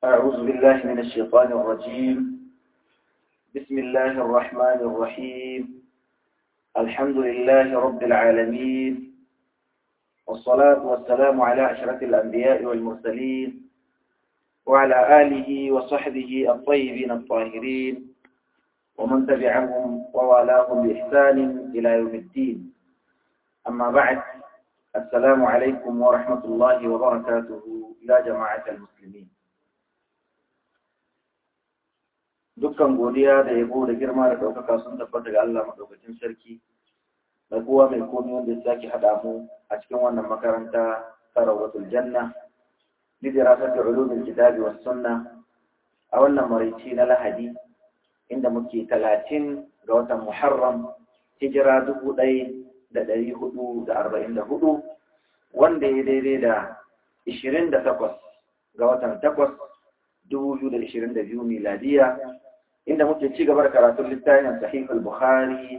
أعوذ بالله من الشيطان الرجيم بسم الله الرحمن الرحيم الحمد لله رب العالمين والصلاة والسلام على أشرف الأنبياء والمرسلين وعلى آله وصحبه الطيبين الطاهرين ومن تبعهم ووالاهم بإحسان إلى يوم الدين أما بعد السلام عليكم ورحمة الله وبركاته يا جماعة المسلمين dukkan godiya da yabo da girma da ɗaukaka sun tabbata ga Allah maɗaukacin sarki mai kowa mai komi wanda ya sake haɗa mu a cikin wannan makaranta ta rawdatul janna lidirasat ulumul kitabi was sunna a wannan maraice na lahadi inda muke talatin ga watan muharram hijira dubu ɗaya da ɗari hudu da arba'in da hudu wanda ya daidai da ishirin da takwas ga watan takwas dubu biyu da ishirin da biyu miladiya inda muke ci gaba da karatun littafin sahih al-bukhari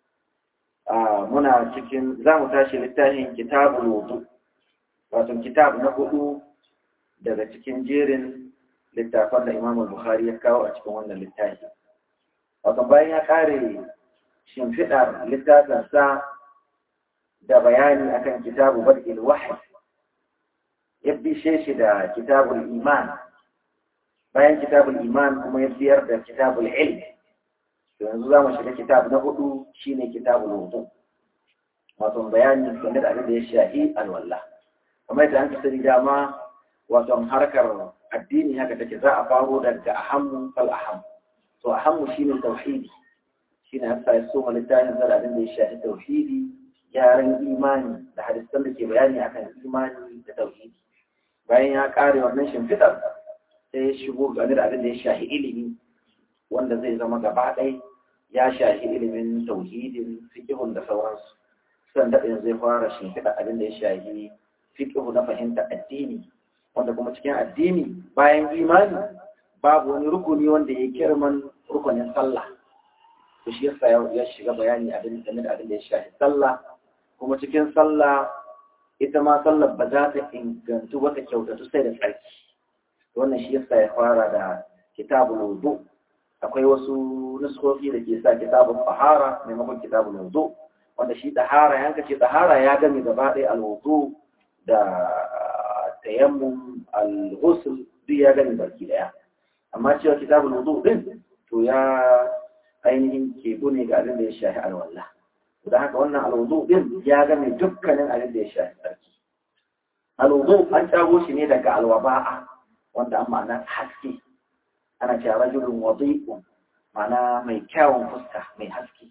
muna cikin za mu tashi littafin kitabul wudu wato kitab na hudu daga cikin jerin littafan da imam al-bukhari ya kawo a cikin wannan littafi wato bayan ya kare shimfiɗar littafinsa da bayani akan kitabu bad'il wahyi ya bishe shi da kitabul iman bayan kitabul iman kuma ya biyar da kitabul ilm yanzu za mu shiga kitab na hudu shine kitabul wudu wato bayani game da abin da ya shafi alwala kamar yadda an kasari dama wato harkar addini haka take za a faro daga ahammu fal aham to ahammu shine tauhidi shine hasa ya so littafin da abin da ya shafi tauhidi gyaran imani da hadisan da ke bayani akan imani da tauhidi bayan ya kare wannan shimfiɗar sai ya shigo game da abin da ya shahi ilimi wanda zai zama gaba ɗai ya shahi ilimin tauhidin fiƙihun da sauransu san daɗin zai fara shimfiɗa abin da ya shahi fiƙihu na fahimta addini wanda kuma cikin addini bayan imani babu wani rukuni wanda ya kirman rukunin sallah to shi yasa ya shiga bayani abin game da abin da ya shahi sallah kuma cikin sallah ita ma sallar ba za ta ingantu wata kyautatu sai da tsarki wannan shi yasa ya fara da kitabul wudu akwai wasu nuskofi da ke sa kitabul tahara maimakon kitabul wudu wanda shi tahara yanka ce tahara ya gami gaba ɗaya alwudu da tayammum al-ghusl duk ya gami baki daya amma cewa kitabul wudu din to ya ainihin kebu ne ga abin da ya shafi alwala da haka wannan alwudu din ya gami dukkanin abin da ya shafi sarki alwudu an cago shi ne daga alwaba'a wanda an ma'ana haske ana cewa rajulun wadi'un ma'ana mai kyawun fuska mai haske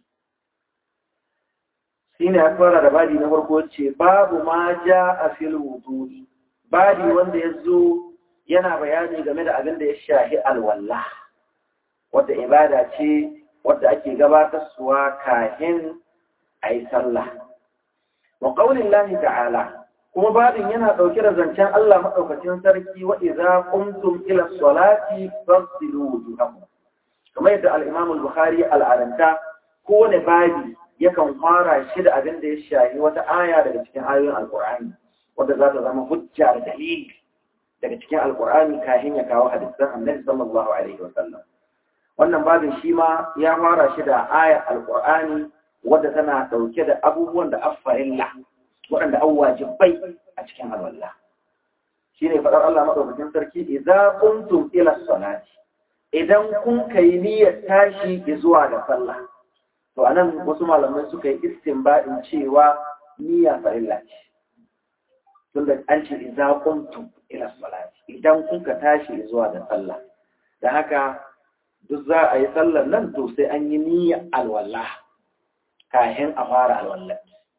shi ne aka fara da badi na farko ce babu ma ja a fil wudu'i badi wanda ya zo yana bayani game da abin da ya shahi alwala wadda ibada ce wadda ake gabatarsuwa kahin a yi sallah wa ƙaunin ta'ala kuma babin yana ɗauke da zancen Allah maɗaukacin sarki wa idza qumtum ila salati fasilu wujuhakum kamar yadda al-Imam al-Bukhari al'adanta kowane babi yakan fara shi da abin da ya shahi wata aya daga cikin ayoyin Al-Qur'ani wanda za ta zama hujja da dalili daga cikin Al-Qur'ani kafin ya kawo hadisan Annabi sallallahu alaihi wa sallam wannan babin shi ma ya fara shi da ayar Al-Qur'ani wadda tana ɗauke da abubuwan da affarilla waɗanda an wajibai a cikin alwallah shi ne faɗar Allah maɗaukakin sarki idan kuntum ila salati idan kun kai niyyar tashi zuwa ga sallah to anan wasu malamai suka yi istinbadin cewa niyya farilla ce tunda an ce idan kuntum ila salati idan kun ka tashi zuwa ga sallah da haka duk za a yi sallar nan to sai an yi niyyar alwallah kahin a fara alwallah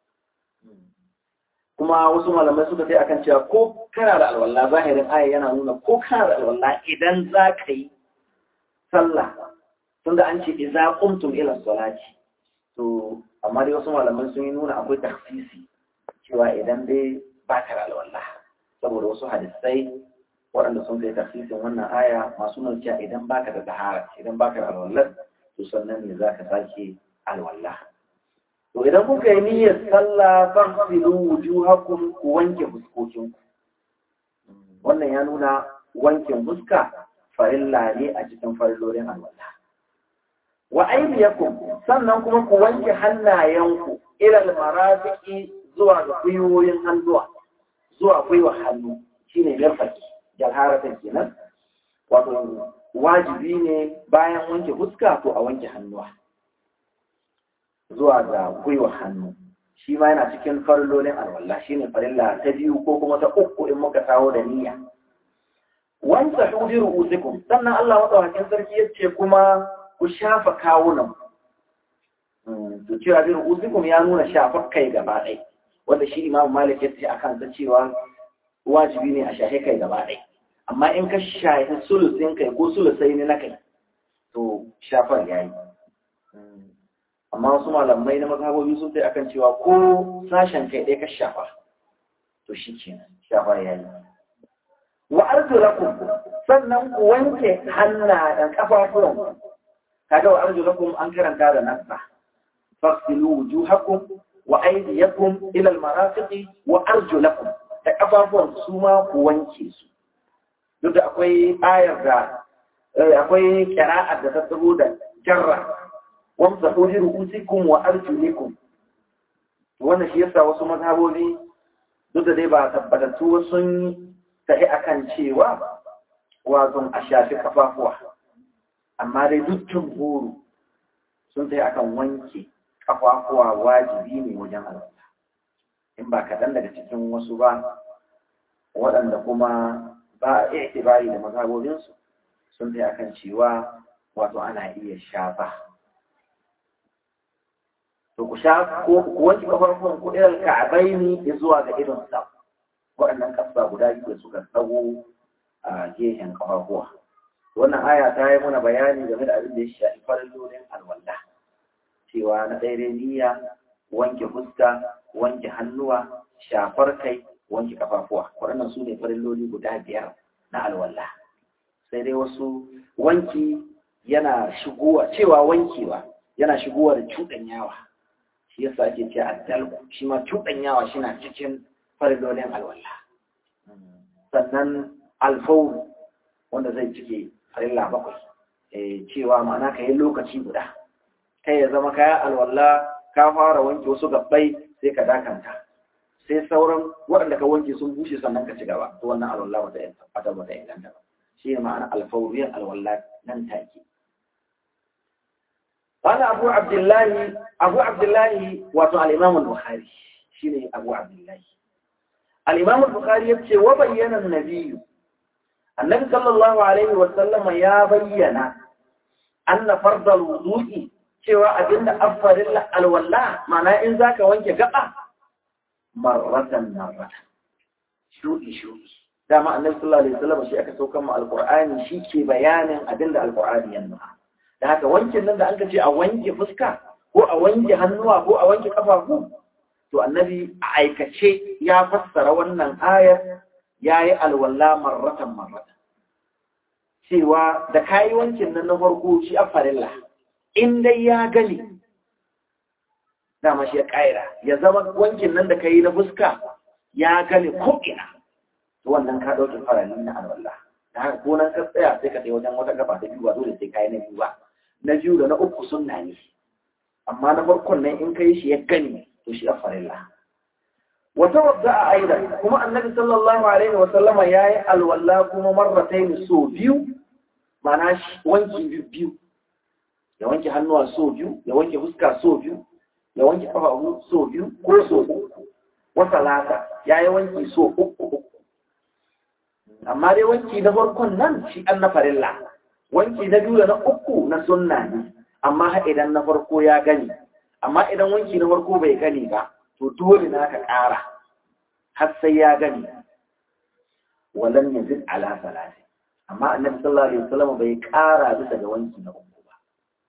kuma wasu malamai suka sai akan cewa ko kana da alwala zahirin aya yana nuna ko kana da alwala idan za ka yi sallah tunda an ce idza qumtum ila salati to amma dai wasu malamai sun yi nuna akwai takhsisi cewa idan dai ba ka da alwala saboda wasu hadisai waɗanda sun kai takhsisin wannan aya masu nuna cewa idan baka da tahara idan baka da alwala to sannan ne za ka sake alwala to idan kuka yi niyyar sallah fasilu wujuhakum ku wanke fuskokinku wannan ya nuna wankin fuska farilla ne a cikin farillolin alwala wa aydiyakum sannan kuma ku wanke hannayenku ila almarafiqi zuwa ga kuyoyin hannuwa zuwa gwiwa hannu shine mirfaki jalharatan kenan wato wajibi ne bayan wanke fuska to a wanke hannuwa zuwa ga gwiwa hannu shi ma yana cikin farillolin alwala shine farilla ta biyu ko kuma ta uku in muka kawo da niyya wanda hudi ru'usikum sannan Allah madaukakin sarki yace kuma ku shafa kawunan to cewa bi ru'usikum ya nuna shafa kai gaba ɗaya wanda shi Imam Malik ya ce akan ta cewa wajibi ne a shafe kai gaba ɗaya amma in ka shafi sulusin kai ko sulusai ne na kai to shafar yayi amma wasu malamai na mazhabobi sun sai akan cewa ko sashen kai ɗaya ka shafa to shi kenan shafa yayi wa arjulakum sannan ku wanke hannayen kafafuwan kaga wa arjulakum an karanta da nasa fasilu wujuhakum wa aydiyakum ila almarafiqi wa arjulakum da kafafuwan su ma ku wanke su duk da akwai ayar da akwai qira'ar da ta tsago da jarra wamsahu bi ru'usikum wa arjulikum wannan shi yasa wasu mazhabobi duk da dai ba tabbatattu sun tafi akan cewa wato a shafi kafafuwa amma dai duk jumhuru sun tafi akan wanke kafafuwa wajibi ne wajen alwala in ba kaɗan daga cikin wasu ba waɗanda kuma ba a itibari da mazhabobinsu sun tafi akan cewa wato ana iya shafa to ku sha ko ku wanke kafafuwan ku irin ka'abaini zuwa ga irin sa waɗannan ƙasa guda biyu da suka tsawo a gehen ƙafafuwa. Wannan aya ta yi mana bayani game da abin da ya shafi farillolin alwala. Cewa na ɗaya niyya, wanke fuska, wanke hannuwa, shafar kai, wanke ƙafafuwa. Waɗannan su ne farilloli guda biyar na alwala. Sai dai wasu wanki yana shigowa, cewa wankewa yana shigowa da cuɗanyawa. Shi yasa ake ce addalku, shi ma cuɗanyawa shi na cikin faridolin alwala sannan alfawar wanda zai cike farilla bakwai cewa ma'ana ka yi lokaci guda kai ya zama kaya alwala ka fara wanke wasu gabbai sai ka dakanta sai sauran waɗanda ka wanke sun bushe sannan ka ci gaba to wannan alwala wata yin wata inganta ba shi ne ma'ana alfawar alwala nan take قال أبو عبد الله أبو عبد الله وأتو الإمام البخاري شيني أبو عبد الله الإمام البخاري يبكي وبين النبي النبي صلى الله عليه وسلم يا بينا أن فرض الوضوء cewa abin da an farilla alwala mana in za ka wanke gaba marratan marratan shuɗi shuɗi dama annabi sallallahu alaihi wasallam shi aka saukan mu alqur'ani shi ke bayanin abin da alqur'ani ya nuna da haka wankin nan da an ce a wanke fuska ko a wanke hannuwa ko a wanke kafafu to annabi a aikace ya fassara wannan ayar ya yi alwala marratan marratan cewa da kayi wankin nan na farko shi a farilla in dai ya gani dama shi ya ƙaira ya zama wankin nan da ka yi na fuska ya gani ko'ina to wannan ka ɗauki farali na alwala da haka ko nan ka tsaya sai ka tsaye wajen wata gaba ta biyu ba dole sai ka yi na biyu ba na biyu da na uku sunna ne amma na farkon nan in ka yi shi ya gani to shi a farilla wata wadda a aida kuma annabi sallallahu alaihi wa sallama ya yi alwala kuma marratai so biyu mana wanki biyu biyu ya wanke hannuwa so biyu ya wanke fuska so biyu ya wanke kafafu so biyu ko so uku wata lata ya yi wanki so uku uku amma dai wanki na farkon nan shi an na farilla wanki na biyu da na uku na sunna ne amma ha idan na farko ya gani amma idan wanki na farko bai gani ba to dole na ka ƙara har sai ya gani walan yazid ala salati amma annabi sallallahu alaihi wasallam bai ƙara bisa ga wanki na uku ba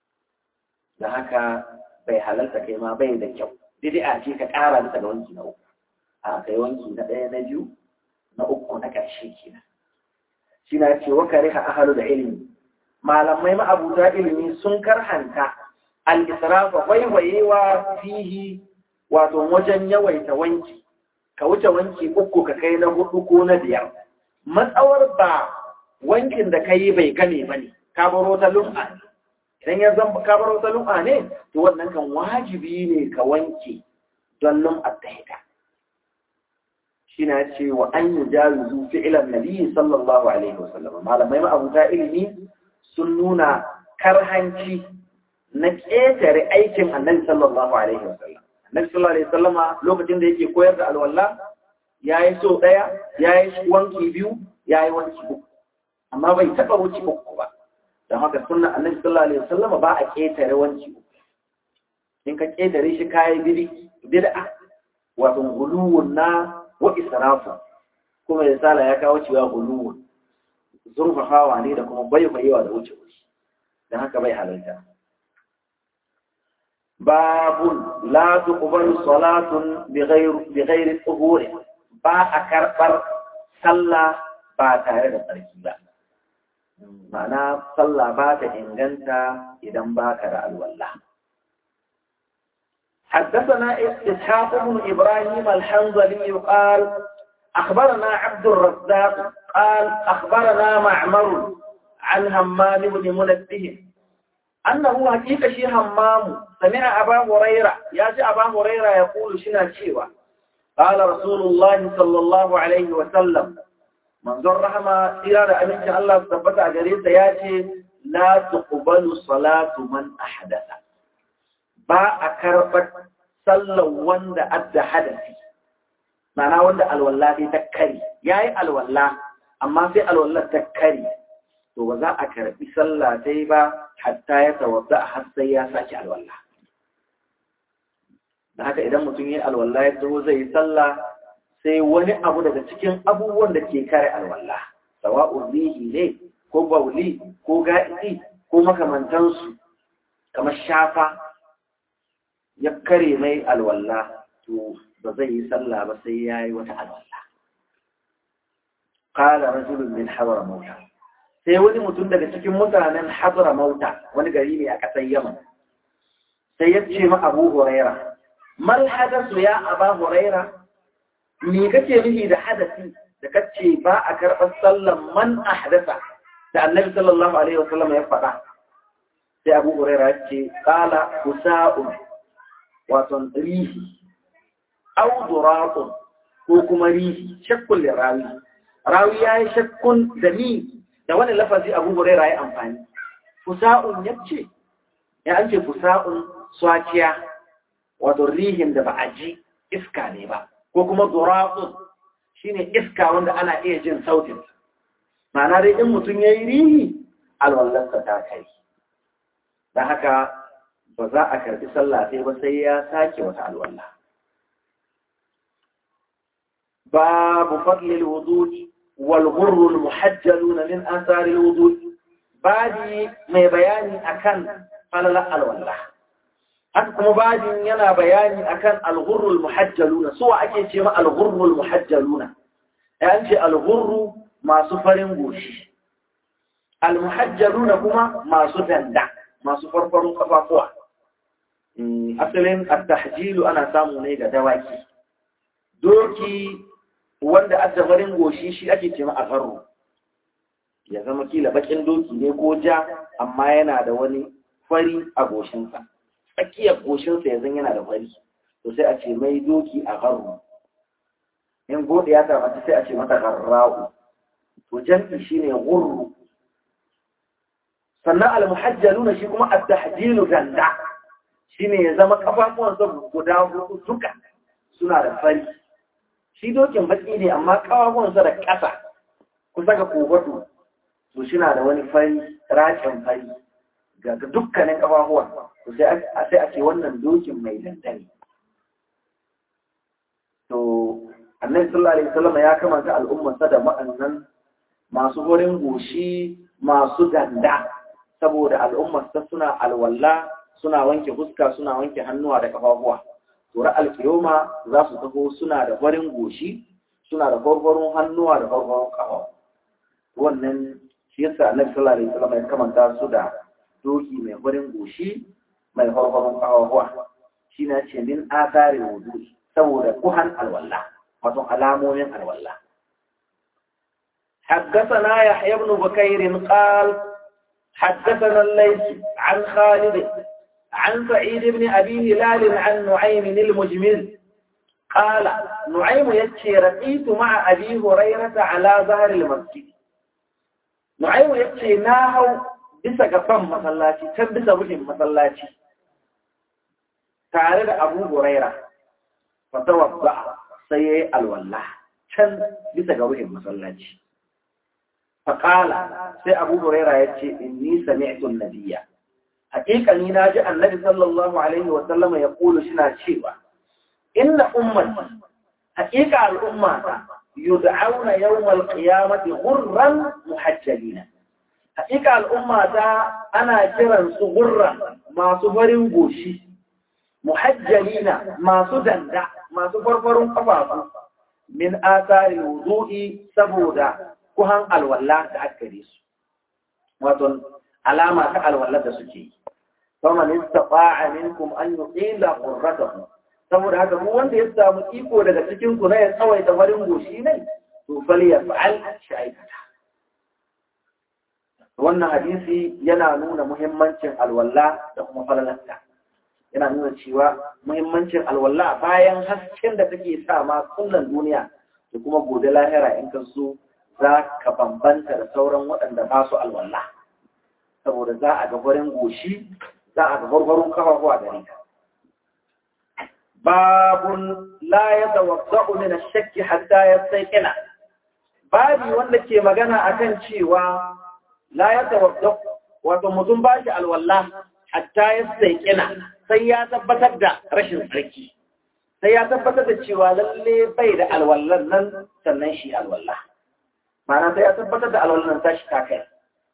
da haka bai halarta kai ma bai da kyau bid'a ce ka ƙara bisa ga wanki na uku a kai wanki na ɗaya na biyu na uku na ƙarshe kenan shi na ce wa kariha ahalu da ilimi malamai ma'abuta ilimi sun karhanta al-israfa waiwayewa fihi wato wajen yawaita wanki ka wuce wanki uku ka kai na hudu ko na biyar matsawar ba wankin da kai bai game bane ka baro ta lum'a ne idan ya zan ka baro ta lum'a ne to wannan kan wajibi ne ka wanke don lum'a ta hita shi na ce wa an yi jaruzu fi'ilan nabi sallallahu alaihi wasallam malamai ma'abuta ilimi sun nuna karhanci na ƙetare aikin annabi sallallahu alaihi wasallam annabi sallallahu alaihi wasallama lokacin da yake koyar da alwala ya yi so ɗaya ya yi wanki biyu ya yi wanki uku amma bai taɓa wuce uku ba don haka sunna annabi sallallahu alaihi wasallama ba a ƙetare wanki uku in ka ƙetare shi kayi bid'a wato guluwun na wa israfu kuma ya sala ya kawo cewa guluwun zurfafawa ne da kuma baibayewa da wuce wuce don haka bai halarta babun la tuqbalu salatun bighairi tuhuri ba a karɓar sallah ba tare da tsarki ba ma'ana sallah ba ta inganta idan ba ka da alwallah حدثنا إسحاق بن إبراهيم الحنظلي قال أخبرنا عبد الرزاق قال أخبرنا معمر عن همام بن منبه أنه حقيقة شي همام سمع أبا هريرة ياتي أبا هريرة يقول شنا شيوا قال رسول الله صلى الله عليه وسلم منظر رحمة إرادة أمين الله ثبت أجريس ياتي لا تقبل صلاة من أحدث ba a karɓar sallar wanda adda hadasi mana wanda alwallah sai ta kari ya yi alwallah amma sai alwallah ta kari to ba za a karɓi sallah sai ba hatta ya tawadda har sai ya sake alwallah da haka idan mutum ya yi alwallah ya taho zai yi sallah sai wani abu daga cikin abubuwan da ke kare alwallah sawa'un rihi ne ko bauli ko ga'idi ko makamantansu kamar shafa ya kare mai alwalla to ba zai yi sallah ba sai ya yi wata alwalla qala rajulun min hadra mauta sai wani mutum daga cikin mutanen hadra mauta wani gari ne a ƙasar yaman sai ya ce ma abu huraira mal hadasu ya aba huraira me kake nufi da hadasi da kace ba a karɓar sallan man ahdasa da annabi sallallahu alaihi wasallam ya faɗa sai abu huraira ya ce qala kusa'un waton rihi au duratun ko kuma rihi shakkun rawi rawi ya yi shakkun da ni da wani lafazi abu huraira ya amfani fusa'un ya ce ya an ce fusa'un swaciya wato rihin da ba a ji iska ne ba ko kuma duratun shine iska wanda ana iya jin sautin ma'ana dai in mutum ya yi rihi alwallarsa ta kai da haka ba za a karbi sallah sai ba sai ya sake wata alwala babu fadlil wudu'i wal ghurrul muhajjaluna min athari al wudu'i badi mai bayani akan falala alwala haka kuma badin yana bayani akan al ghurrul muhajjaluna suwa ake ce ma al ghurrul muhajjaluna ya ce al ghurru masu farin goshi al muhajjaluna kuma masu danda masu farfarun kafafuwa asalin attahjilu ana samu ne ga dawaki doki wanda addabarin goshi shi ake ce a farro ya zama kila bakin doki ne ko ja amma yana da wani fari a goshinsa tsakiyar goshinsa yanzu yana da fari to sai a ce mai doki a farro in gode ya tabbata sai a ce mata garra'u to jam'i shine gurru sannan al-muhajjaluna shi kuma at-tahjilu ganda shine ya zama kafafuwansa guda hudu duka suna da fari shi dokin baki ne amma kafafuwansa da ƙasa kusa ga kogoto to shi na da wani fari rakin fari ga dukkanin kafafuwan to sai a ce wannan dokin mai dandane to annabi sallallahu alaihi wasallam ya kamata al'ummarsa da ma'annan masu wurin goshi masu ganda saboda al'ummarsa suna alwala suna wanke fuska suna wanke hannuwa da kafafuwa tura alkiyoma za su taho suna da farin goshi suna da farfarin hannuwa da farfarin kafa wannan shi yasa annabi sallallahu alaihi wasallam ya kamanta su da doki mai farin goshi mai farfarin kafafuwa shi na ce min athari wudu saboda kuhan alwala wato alamomin alwala حدثنا يحيى بن بكير قال حدثنا الليث عن خالد عن سعيد بن أبي هلال عن نعيم المجمل قال نعيم يتشي رقيت مع أبي هريرة على ظهر المسجد نعيم يتشي ناهو bisa ga fan masallaci can bisa rufin masallaci tare da abu huraira fatawabba sai ya yi alwallah can bisa ga rufin masallaci faƙala sai abu huraira ya ce inni sami'tun nabiyya haƙiƙani na ji annabi sallallahu alaihi wa sallama ya kulu suna cewa inna ummati haƙiƙa al'umma yud'auna yawmal qiyamati ghurran muhajjalina haƙiƙa al'umma ta ana kiran su gurra masu farin goshi muhajjalina masu danda masu farfarin kafafu min asari wudu'i saboda kuhan alwala da aka gare su wato alama ta alwala da suke yi faman istata'a minkum an yuqila qurratahu saboda haka mu wanda ya samu iko daga cikin ku na ya tsawaita farin goshi ne to fal yaf'al shi aikata wannan hadisi yana nuna muhimmancin alwala da kuma falalarta yana nuna cewa muhimmancin alwala bayan hasken da take sa ma kullum duniya da kuma gobe lahira in ka so za ka bambanta da sauran waɗanda ba su alwala saboda za a ga farin goshi za a ga gwargwaron kafafu a gare ka babun la ya tawadda'u min ash-shakki hatta yastayqina babi wanda ke magana akan cewa la ya tawadda wato mutum ba shi alwala hatta ya saikina sai ya tabbatar da rashin tsarki sai ya tabbatar da cewa lalle bai da alwallan nan sannan shi alwala ma'ana sai ya tabbatar da alwallan nan tashi ta kai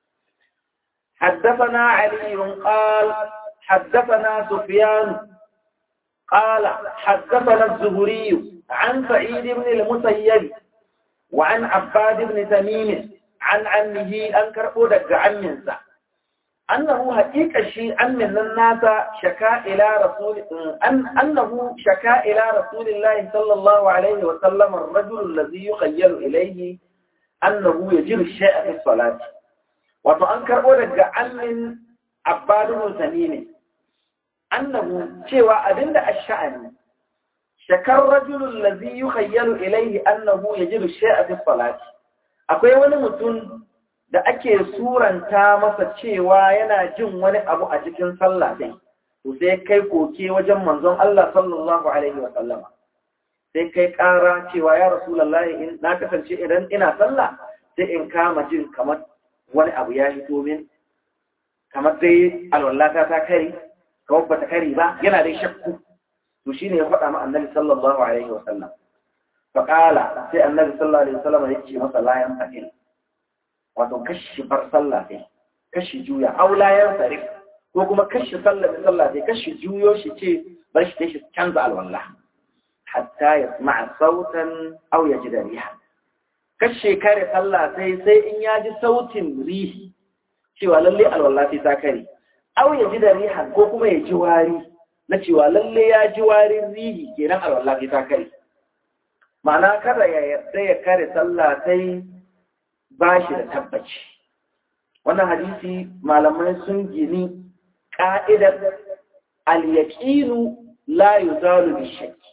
حدثنا علي قال حدثنا سفيان قال حدثنا الزهري عن سعيد بن المسيب وعن عباد بن تميم عن عمه أنكر أودك عمنسا أنه حقيقة شيء عم من الناس شكا إلى رسول أن أنه شكا إلى رسول الله صلى الله عليه وسلم الرجل الذي يخيل إليه أنه يجر الشيء في الصلاة وأنكر أودك عم عباد بن تميم أنه شوى أدل الشأن شكا الرجل الذي يخيل إليه أنه يجر الشيء في الصلاة akwai wani mutum da ake suranta masa cewa yana jin wani abu a cikin sallah dai to sai kai koke wajen manzon Allah sallallahu alaihi wa sallama sai kai ƙara cewa ya rasulullahi in na kasance idan ina sallah sai in kama jin kamar wani abu ya hito min kamar dai alwallata ta kare kamar bata kare ba yana dai shakku to shine ya faɗa ma annabi sallallahu alaihi wa sallam faƙala sai annabi sallallahu alaihi wasallam ya ce masa layan fa'il wato kashi bar sallah sai kashi juya aw layan sarif ko kuma kashi sallah da sallah sai kashi juyo shi ce bar shi shi canza alwala hatta yasma'a sautan aw yajida riha kashi kare sallah sai sai in ya ji sautin rihi cewa lalle alwala sai ta kare aw yajida riha ko kuma ya ji wari na cewa lalle ya ji warin rihi kenan alwala sai ta kare ma'ana kada ya yarda ya kare sallah sai ba shi da tabbaci wannan hadisi malamai sun gini ƙa'idar al-yaqinu la yuzalu bi shakki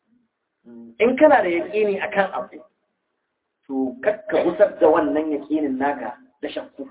in kana da yaqini akan abu to kakka gusar da wannan yaqinin naka da shakku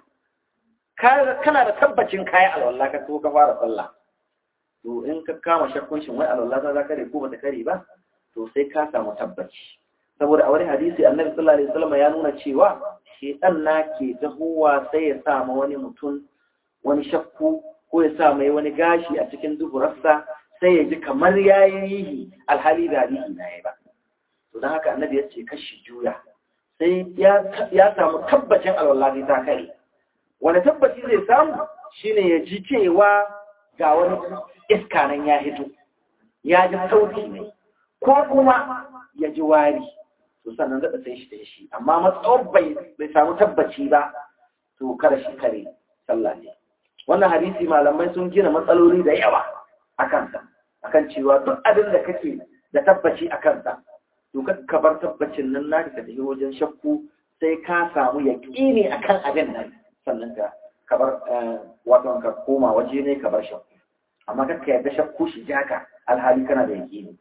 kana da tabbacin kayan alwala ka so ka fara sallah to in ka kama shakkun shin wai alwala za ka kare ko ba ta kare ba to sai ka samu tabbaci saboda a wani hadisi annabi sallallahu alaihi wasallam ya nuna cewa shedan na ke tahowa sai ya sa ma wani mutum wani shakku ko ya sa mai wani gashi a cikin duburarsa sai ya ji kamar yayi rihi alhali da rihi na yayi ba to dan haka annabi ya ce kashi juya sai ya samu tabbacin alwallahi ta kare wani tabbaci zai samu shine ya ji cewa ga wani iska nan ya hito ya ji sauti ne ko kuma ya ji wari to sannan zaɓa sai shi da shi amma matsawar bai samu tabbaci ba to kada shi kare sallah ne wannan hadisi malamai sun gina matsaloli da yawa a kansa akan cewa duk abin da kake da tabbaci a kansa to ka bar tabbacin nan naka ka tafi wajen shakku sai ka samu yaƙini akan abin nan sannan ka kabar wato ka koma waje ne ka bar shakku amma kakka yarda shakku shi jaka alhali kana da yaƙini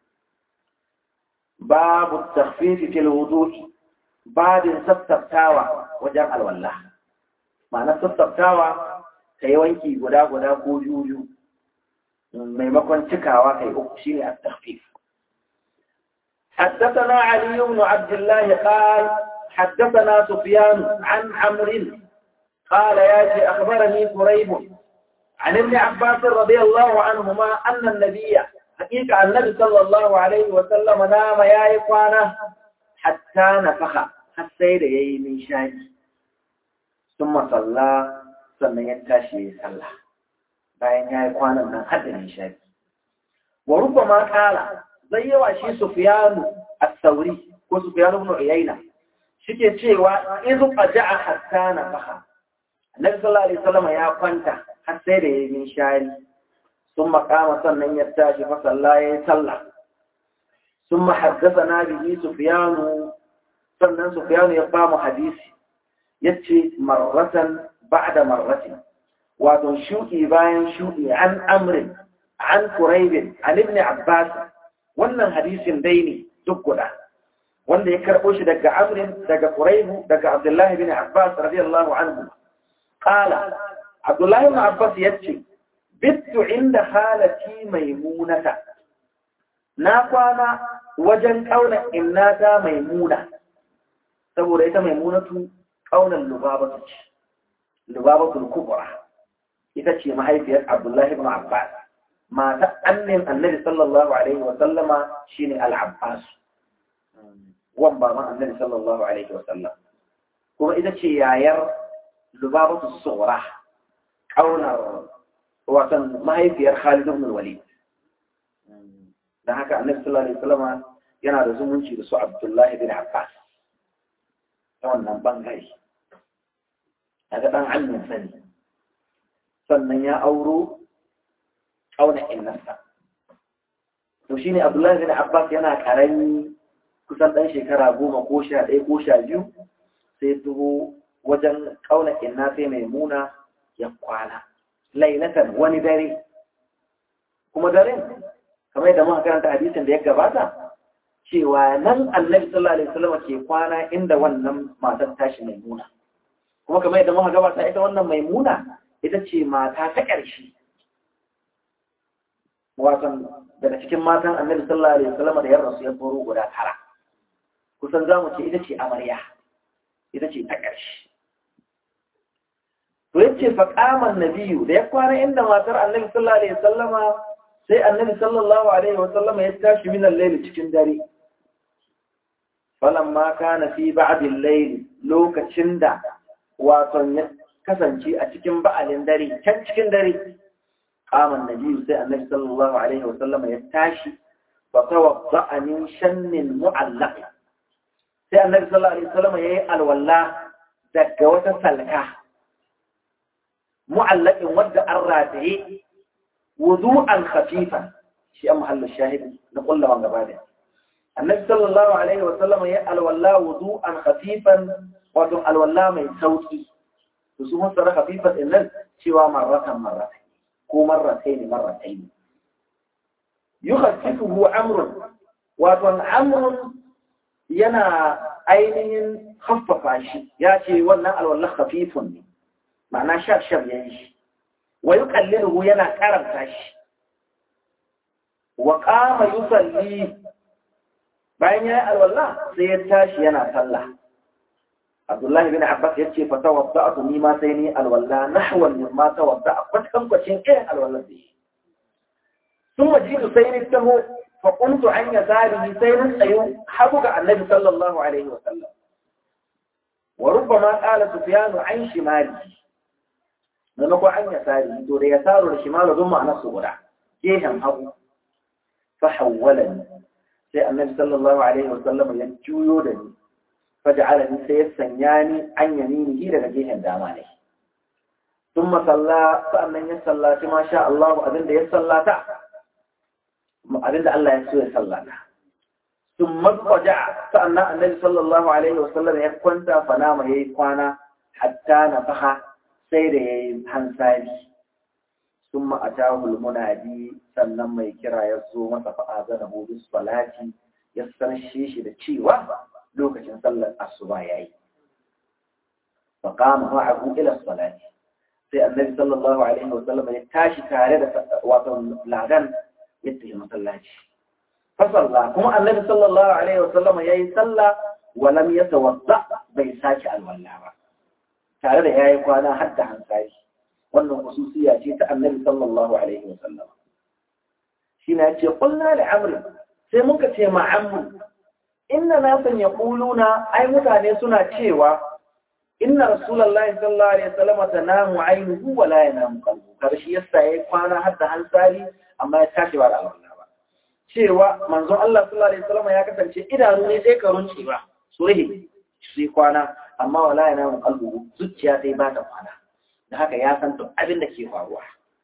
babu takhfifi fil wudu'i babin sassaftawa wajen alwala ma'ana sassaftawa ka yi wanki guda guda ko juju maimakon cikawa kai uku shine at-takhfif حدثنا علي بن عبد الله قال حدثنا سفيان عن عمرو قال ياتي أخبرني قريب عن ابن عباس رضي الله عنهما أن النبي حقيقة النبي صلى الله عليه وسلم نام يا إخوانا حتى نفخ حتى يدي من شاي ثم صلى sannan ya tashi ya sallah bayan ya yi kwanan nan har da nishadi wa rubba ma kala zai yawa shi sufiyanu as-sauri ko sufiyanu ibn uyayna shike cewa in qaja'a hatta nafaha Annabi sallallahu alaihi wasallam ya kwanta har sai da yayin shari sun makama sannan ya tashi fa salla ya salla sun haddathana bihi sufyanu sannan sufyanu ya ba mu hadisi yace marratan ba'da marratin wato shudi bayan shudi an amrin an quraib an ibn abbas wannan hadisin dai ne duk guda wanda ya karbo shi daga amrin daga quraib daga abdullah ibn abbas radiyallahu anhu قال عبد الله بن عباس يتشي بت عند خالتي ميمونة ناقوانا وجن قونا إناتا ميمونة تقول إيتا ميمونة قونا اللبابة اللبابة الكبرى إذا ما هي في عبد الله بن عباس ما تأنم النبي صلى الله عليه وسلم شيني العباس وانبا ما النبي صلى الله عليه وسلم كما إذا شي ياير lubabatu tsora ƙaunar watan mahaifiyar Khalid ibn Walid dan haka Annabi sallallahu alaihi wasallam yana da zumunci da su Abdullah ibn Abbas ta wannan bangare daga dan annin sani sannan ya auro ƙauna innarsa to shine Abdullah ibn Abbas yana karami kusan dan shekara goma ko sha ɗaya ko sha biyu sai tuho wajen ƙauna inna sai mai muna ya kwana lailatan wani dare kuma daren kamar yadda muka karanta hadisin da ya gabata cewa nan annabi sallallahu alaihi wasallam ke kwana inda wannan matar tashi mai muna kuma kamar yadda muka gabata ita wannan mai muna ita ce mata ta ƙarshe watan daga cikin matan annabi sallallahu alaihi wasallam da ya rasu ya boro guda tara kusan zamu ce ita ce amarya ita ce ta ƙarshe to yace fa qaman nabiyyu da ya kwana inda matar annabi sallallahu alaihi wasallama sai annabi sallallahu alaihi wasallama ya tashi min al-layl cikin dare falamma kana fi ba'd al-layl lokacin da wato ya kasance a cikin ba'alin dare can cikin dare qaman nabiyyu sai annabi sallallahu alaihi wasallama ya tashi fa tawadda'a min shannin mu'allaq sai annabi sallallahu alaihi wasallama yayi alwala daga wata salka معلق ود الراتعي وضوءا خفيفا شيء محل الشاهد نقول له عن بعده النبي صلى الله عليه وسلم يأل والله وضوءا خفيفا وضوء الولا من صوتي وسمو سر خفيفا إن سوى مرة مرة كو مرتين مرتين يخففه أمر وضوء أمر ينا ainihin haffafa shi ya ce wannan alwallah khafifun ne ma'ana shaf-shaf ya yi shi wa yi kallinuhu yana karanta shi wa kama yi salli bayan ya yi alwallah sai ya tashi yana sallah abdullahi bin abbas ya ce fa tawadda a tuni ma sai ni alwallah nahwan min ma tawadda a kwatankwacin irin alwallah da shi sun wajidu sai ni taho fa kuntu an ya zarihi sai ni tsayo hagu ga annabi sallallahu alaihi wa sallam wa rubbama qala sufyanu an shimalihi maimakon an ya sari to da ya saro da shimalu don ma'anar su guda gehen hagu fa hawwala ni sai annabi sallallahu alaihi wa sallam ya juyo da ni fa ja'ala ni sai ya sanya ni an yaminihi daga gehen dama ne ثم صلى فأمن يصلى ما شاء الله أبن يصلى تا أبن الله يسوي صلى sun mazwaja sa'annan annabi sallallahu alaihi wasallam ya kwanta fanama ya yi kwana hatta na faha sai da ya yi hansari sun ma'atahul munadi sannan mai kira ya zo masa fa'aza da hudu salati ya sarshe shi da cewa lokacin sallar asuba ya yi faƙama ma'ahu ila salati sai annabi sallallahu alaihi wasallam ya tashi tare da wato ladan ya tafi masallaci fasalla kuma annabi sallallahu alaihi wasallam ya yi sallah walam ya tawadda bai sake alwala ba tare da ya yi kwana har da hankali wannan khususiya ce ta annabi sallallahu alaihi wasallam shi na ce kulna da amri sai muka ce ma amru inna nasan yaquluna ai mutane suna cewa inna rasulullahi sallallahu alaihi wasallam tanamu aynuhu wa la yanamu qalbu karshe yasa yayi kwana har da hansali amma ya tashi ba da alwala ba cewa manzon Allah sallallahu alaihi wasallam ya kasance idanu ne sai karun ba su rihe sai kwana amma wala yanamu qalbu zuciya sai ba ta kwana da haka ya san duk abin da ke faruwa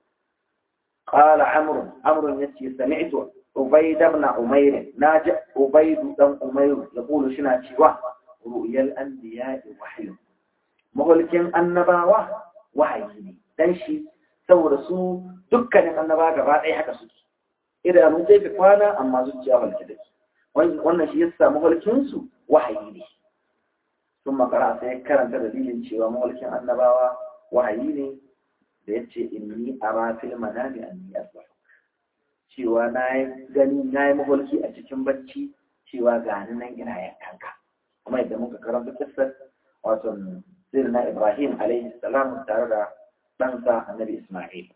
qala amr amr yace sami'tu ubayd ibn umayr naji ubayd dan umayr yaqulu shina cewa ru'yal anbiya'i wahyu mahulkin annabawa wahayi ne dan shi saboda su dukkanin annaba gaba ɗaya haka suke idanun zai fi kwana amma zuciya halki da wannan shi yasa mahulkin su wahayi ne sun makara sai karanta dalilin cewa mahulkin annabawa wahayi ne da ya ce inni ara fil manami anni asbah cewa na yi gani na yi mahulki a cikin bacci cewa ga ni nan ina yankanka kuma yadda muka karanta kissar wato sirna Ibrahim alaihi salam tare da ɗansa annabi Ismail.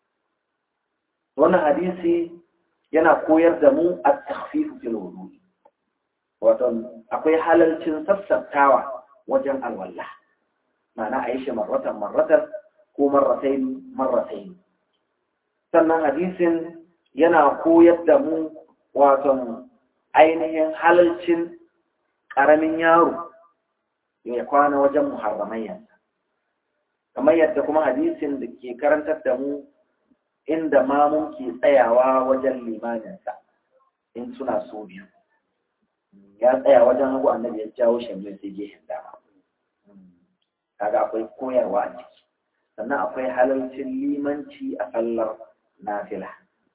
Wannan hadisi yana koyar da mu a takhfifu fil wudu. Wato akwai halalcin sassaftawa wajen alwala. Ma'ana a yi shi marratan marratan ko marratain marratain. Sannan hadisin yana koyar da mu wato ainihin halalcin ƙaramin yaro ya kwana wajen muharramayyansa kamar yadda kuma hadisin da ke karantar da mu inda mamun ke tsayawa wajen limaninsa in suna so biyu ya tsaya wajen hagu annabi ya jawo shamil sai gehen dama kaga akwai koyarwa a ciki sannan akwai halarcin limanci a sallar nafila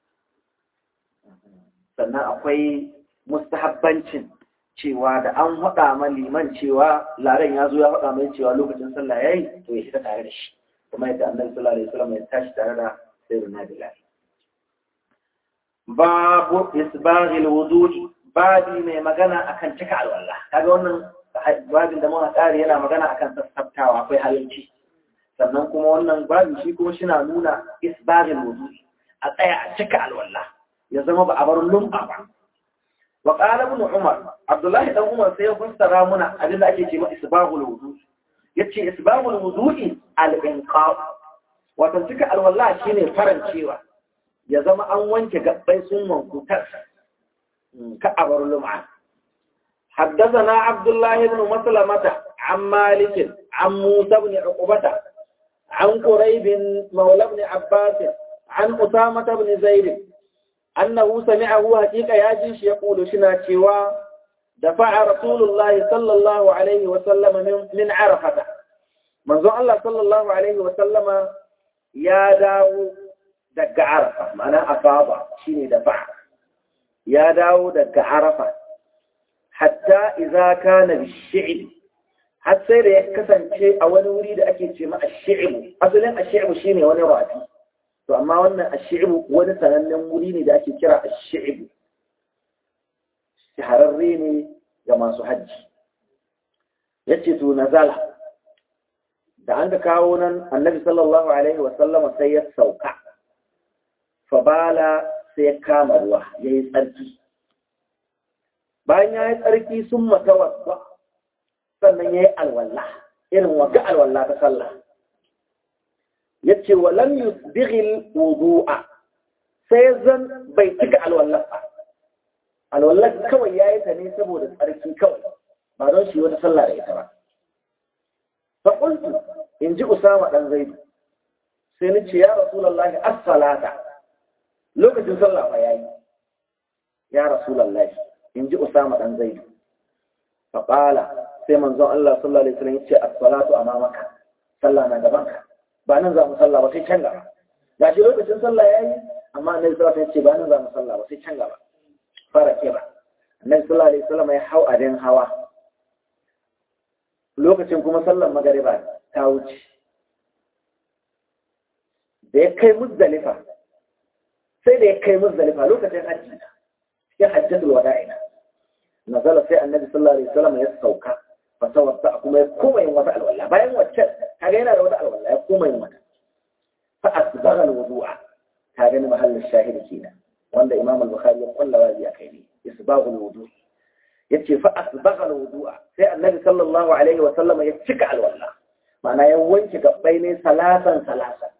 sannan akwai mustahabbancin cewa da an haɗa ma liman cewa laren ya zo ya haɗa mai cewa lokacin sallah ya yi to ya fita tare da shi kuma yadda annabi sallallahu alaihi wasallam ya tashi tare da sayyidina bilal babu isbaghil wudu'i babi mai magana akan cika alwala kaga wannan babin da muka kare yana magana akan sassabtawa akwai halalci sannan kuma wannan babin shi kuma shina nuna isbaghil wudu'i a tsaya a cika alwala ya zama ba a bar lum'a ba وقال ابن عمر عبد الله بن عمر sai ya fassara muna abin da ake cewa isbahul wudu yace isbahul wudu'i al-inqa wato cika alwala shine farancewa ya zama an wanke gabbai sun wanku tas ka abar lum'a حدثنا عبد الله بن مسلمة عن مالك عن موسى بن عقبة عن قريب مولى بن عباس عن أسامة بن زيد أنه سمعه حقيقة ياجيش يقول شنا شوا دفع رسول الله صلى الله عليه وسلم من, من عرفة منذ الله صلى الله عليه وسلم يا داو دق عرفة معنى أفاضة شيني دفع يا داو دق عرفة حتى إذا كان بالشعب حتى إذا يكسن شيء أو نريد أكيد شيء ما الشعب أصلا الشعب شيني ونراتي to amma wannan ashi'bu wani sanannen wuri ne da ake kira ashi'bu shahararre ne ga masu hajji yace to nazala da an ka kawo nan annabi sallallahu alaihi wa sallama sai ya sauka fa bala sai ya kama ruwa yayi tsarki bayan yayi tsarki sun matawadda sannan yayi alwala irin wata alwala ta sallah yace wa lam yusbighil wudu'a sai zan bai cika alwallah ba alwallah kawai yayi ta ne saboda tsarki kawai ba don shi wata sallah da ita ba fa qultu in ji usama dan zaidu sai ni ce ya rasulullahi as-salata lokacin sallah fa yayi ya rasulullahi in ji usama dan zaidu fa qala sai manzon Allah sallallahu alaihi wasallam yace as-salatu amamaka sallah na gaban ka ba nan za mu sallah ba sai can gaba ga shi lokacin sallah yayi amma annabi sallallahu alaihi wasallam yace ba nan za mu sallah ba sai can gaba fara kira annabi sallallahu alaihi wasallam ya hau adin hawa lokacin kuma sallar magariba ta wuce da ya kai muzdalifa sai da ya kai muzdalifa lokacin hajji ya hajjatul wada'ina nazala sai annabi sallallahu alaihi wasallam ya sauka fa tawadda kuma ya koma yin wata alwala bayan wacce kaga yana da wata alwala ya koma yin wata fa asbagha alwudu'a ka gani mahallin shahidi kenan wanda imam al-bukhari ya kulla wazi akai ne isbaghul wudu yace fa asbagha alwudu'a sai annabi sallallahu alaihi wasallam ya cika alwala ma'ana ya wanke gabbai ne salatan salatan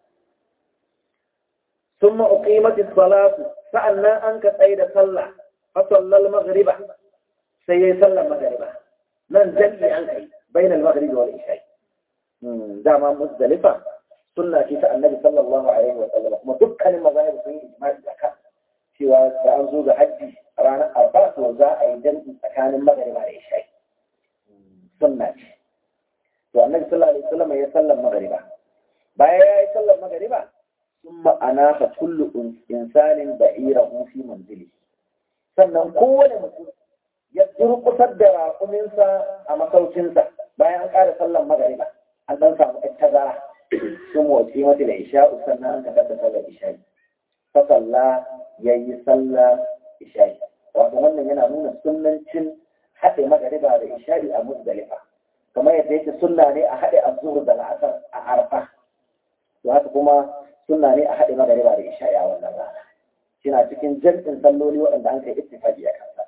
ثم أقيمت الصلاة فأنا أنك سيد صلى فصلى المغرب سيد صلى المغرب من جل أنك بين المغرب والعشاء دعما مزدلفة سنة كيف النبي صلى الله عليه وسلم ما دكان المذاهب في إجماع الزكاة سوى سأنزو بحجي رانا أربعة وزاء أيضا كان المغرب والعشاء سنة والنبي صلى الله عليه وسلم يسلم مغربا بايا يسلم مغربا ثم أناخ كل إنسان بعيره في منزله sannan kowane mutum ya durƙusar da raƙuminsa a masaukinsa bayan an ƙara sallan magariba an ɗan samu ɗan tazara sun wace mata da isha'u sannan an ka kasa sallar isha'i fasalla ya yi sallar isha'i wato wannan yana nuna sunnancin haɗe magariba da isha'i a musdalifa kamar yadda yake sunna ne a haɗe azhur da la'asar a arfa to haka kuma suna ne a haɗe magariba da isha'i a wannan rana shina cikin jam'in salloli waɗanda an kai ittifaqi a kansa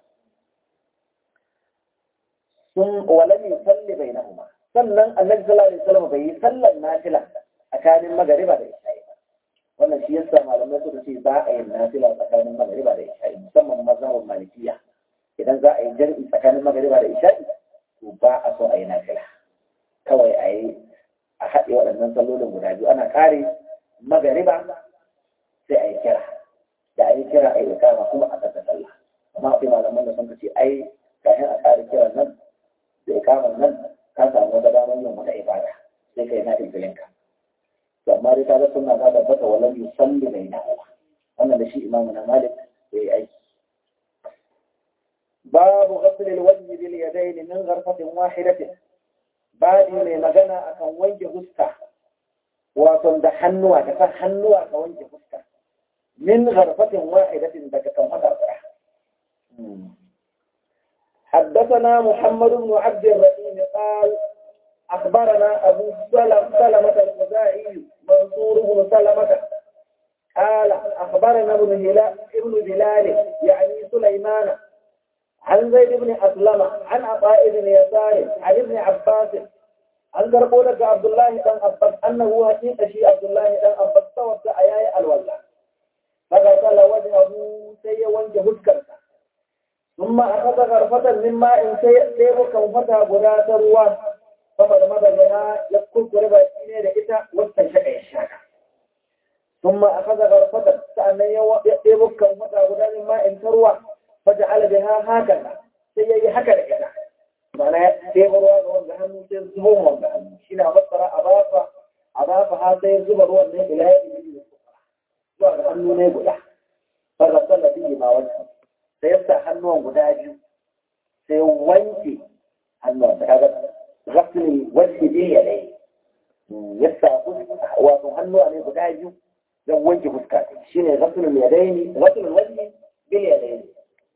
sun walam yusalli bainahuma sannan annabi sallallahu alaihi wasallam bai yi sallar nafila tsakanin magariba da isha'i ba wannan shi yasa malamai suka ce ba a yin nafila tsakanin magariba da isha'i musamman mazhabin malikiya idan za a yi jam'i tsakanin magariba da isha'i to ba a so a yi nafila kawai a yi a haɗe waɗannan sallolin guda biyu ana ƙare magariba sai a yi kira da a yi kira a yi ikama kuma a ƙasa sallah amma akwai malaman da sun ce ai kafin a ƙara kiran nan da ikaman nan ka samu wata damar yin wata ibada sai ka yi na ibilinka to amma dai ta ga suna ta tabbata walam yusalli bai na wannan da shi imamu na malik ya yi aiki babu ghasl alwajh bil yadayn min gharfatin wahidatin badi mai magana akan wanke fuska wato da hannuwa da kan hannuwa ka wanke fuska min gharfatin wahidatin daga kan wata tsaya حدثنا محمد بن عبد الرحيم قال أخبرنا أبو سلمة سلمة الخزاعي منصور بن سلمة قال أخبرنا ابن هلال ابن بلال يعني سليمان عن زيد بن أسلم عن عطاء بن يسار عن ابن عباس an karɓo daga Abdullahi ɗan Abbas annahu haƙiƙa shi Abdullahi ɗan Abbas tawadda a yayi alwala. Daga kala wajen abu sai ya wanke huskarsa. Summa a kasa karfatan min ma'in sai ya ɗebo kan fata guda ta ruwa. Sama da madagana ya kurkure baki ne da ita wata shaka ya shaka. Summa a kasa karfatan sa'annan ya ɗebo kan fata guda min ma'in ta ruwa. Fata alabiha haka sai ya yi haka da ita. mana sai ruwa ga wanda hannu sai zubo wanda hannu shi na masara a bafa a bafa har sai zuba ruwan ne ila ya yi zuwa ga hannu ne guda fara sallah biyu ma wani sai ya sa hannuwan guda biyu sai wanke hannuwan ta kaga rasmi wani biyu ya dai ya sa wato hannuwa ne guda biyu don wanke fuska shi ne rasulun ya dai ne rasulun wani bil ya dai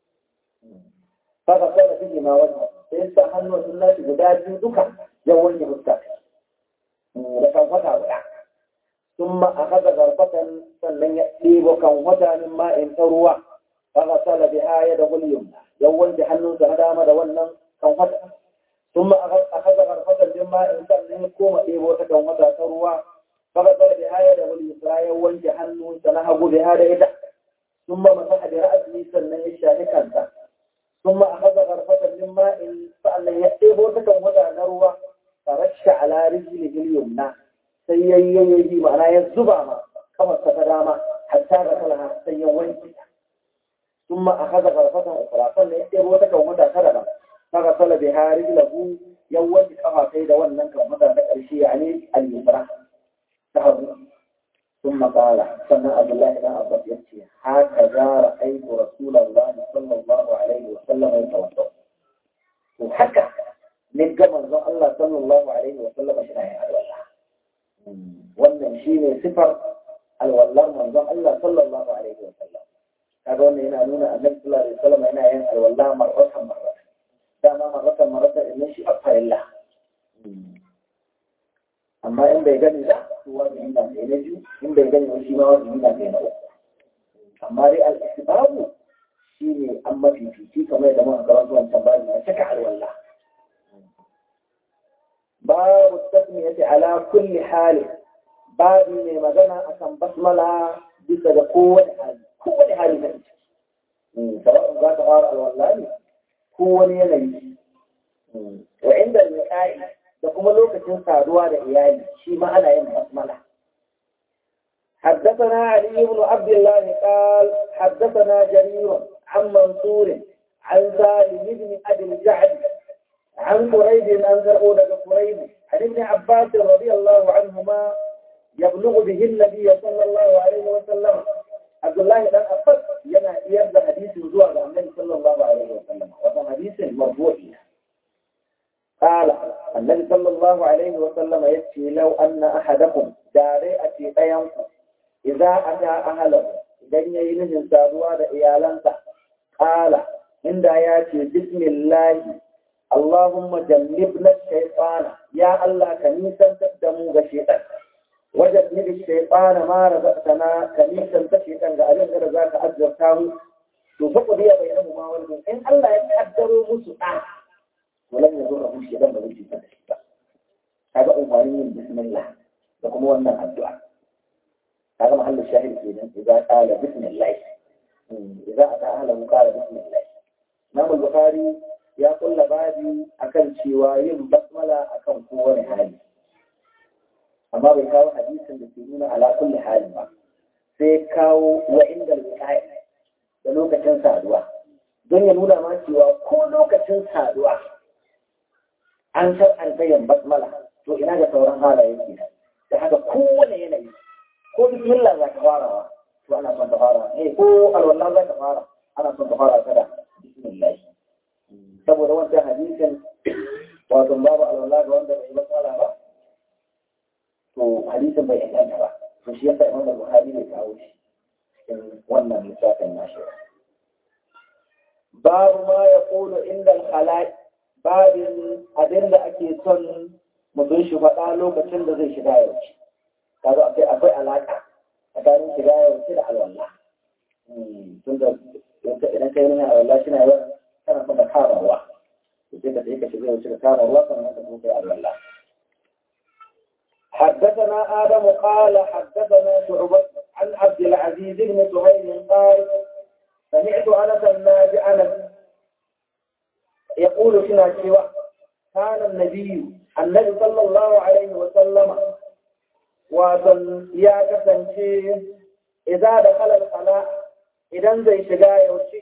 fara sallah biyu ma wani sai sa hannun sun nashi guda biyu duka ya wanke fuska da kan wata guda sun ma a kaza garfatan sannan ya ɗebo kan wata min ma'in ta ruwa aka sala bi haya da gulyum ya wanke hannunsa na dama da wannan kan wata sun ma a kaza garfatan min ma'in sannan ya koma ɗebo ta kan wata ta ruwa aka sala bi haya da gulyum ya wanke hannunsa na hagu bi hada ita sun ma masa da ra'asi sannan ya shafi kansa ثم أخذ غرفة من ماء فأن يأتيه تكون وضع نروة فرش على رجله اليمنى سيئي معنى يزبع ما كما استفداما حتى غسلها سيئوين ثم أخذ غرفة أخرى فليأتي وتك ومتى كذبا فغسل بها رجله يوجد كفا سيدا وننك ومتى تكرشي يعني اليسرى تهض ثم قال سمع عبد الله بن عباس يبكي هكذا رأيت رسول الله صلى الله عليه وسلم يتوضأ وحكى نبقى منظر الله صلى الله عليه وسلم شناعي الولاء wannan shi ne sifar alwallar manzon Allah sallallahu alaihi wa sallam kaga wannan yana nuna annabi sallallahu alaihi wa sallam yana yin alwalla marratan marratan dama marratan marratan in shi afarilla amma in bai gani ba to wajibi na kai na biyu in bai gani ba shi ma wajibi na kai na uku amma dai al-isbabu shine an mafifici kamar da muka ga wancan babu na cika alwalla babu tasmiyati ala kulli hali babu ne magana akan basmala bisa ga kowane hali kowane hali na ciki sawa'un za ta fara alwalla ne ko wani yanayi wa inda al da kuma lokacin saduwa da iyali shi ma ana yin basmala حدثنا علي بن عبد الله قال حدثنا جرير عن منصور عن سالم بن ابي الجعد عن قريب عن زرعون قريب عن ابن عباس رضي الله عنهما يبلغ به النبي صلى الله عليه وسلم عبد الله بن عباس ينا يبدا حديث زوى النبي صلى الله عليه وسلم وهذا حديث مرفوع قال النبي صلى الله عليه وسلم يكفي لو أن أحدكم داري أتي أيامكم إذا أتى أهله إذن ينهن سادوا إيالنسا قال عند ياتي بسم الله اللهم جنبنا الشيطان يا الله كنيسا تقدموا بشيطان وجنب الشيطان ما رزقتنا كنيسا تشيطان قالين غير ذاك أجرتاه تفقد بينهما والبين إن الله يقدروا مسؤال ولم يضره الشيطان بل يجي هذا أمرين بسم الله لكم هو أن الدعاء هذا محل الشاهد فينا إذا قال بسم الله إذا أتى أهله قال بسم الله إمام البخاري يقول لبادي أكل شوايم بسملة أكل قوة حالي أما بيكاو حديث بسيطين على كل حال ما سيكاو وعند الوقاية da lokacin saduwa don ya nuna ma cewa ko lokacin saduwa an san an tsayin basmala to ina da sauran halaye ke da haka kowane yanayi ko bismillah za ka fara to ana son ka fara eh ko alwala za ka fara ana son ka fara kada bismillah saboda wancan hadisin wato babu alwala ga wanda bai basmala ba to hadisin bai inganta ba to shi yasa imam bukhari bai kawo shi cikin wannan lissafin nashi babu ma ya kulu inda al babin abin da ake son mutum shi faɗa lokacin da zai shiga yauci kazo akwai akwai alaƙa tsakanin shiga yauci da alwala tun da idan kai nuna alwala shi na yawan kana son ka kama ruwa sai ka sai ka shiga yauci ka kama ruwa sannan ka kuma kai alwala حدثنا آدم قال حدثنا شعبة عن عبد العزيز بن سهيل قال سمعت أنس الناجي أنس يقول فينا سوى كان النبي النبي صلى الله عليه وسلم وصل يا كسنشي إذا دخل الخلاء إذا زي شجاع يوشي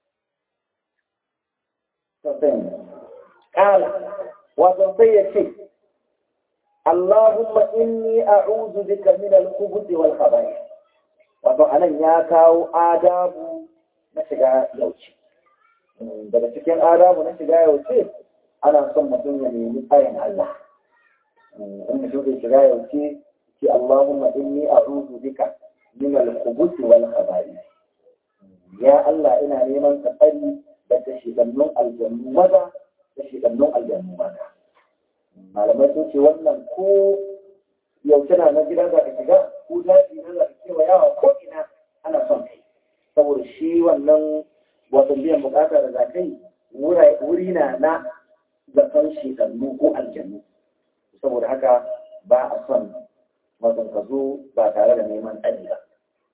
قال وصل اللهم إني أعوذ بك من الخبث والخبائث wato anan ya kawo adabu na shiga yauce daga cikin adabu na shiga yauce ana son mutum ya nemi tsayin Allah in mutum zai shiga yauce ce Allahumma inni a'udhu bika min al-khubuth wal khaba'ith ya Allah ina neman ka tsari daga shigannun aljannu maza da shigannun aljannu mata malamai sun ce wannan ko yaushe na na gida za ka shiga ko daji na za ka kewa yawa ko ina ana son kai saboda shi wannan wato biyan bukata da za kai wuri na na zaton shekannu ko aljannu saboda haka ba a son wato ka zo ba tare da neman tsari ba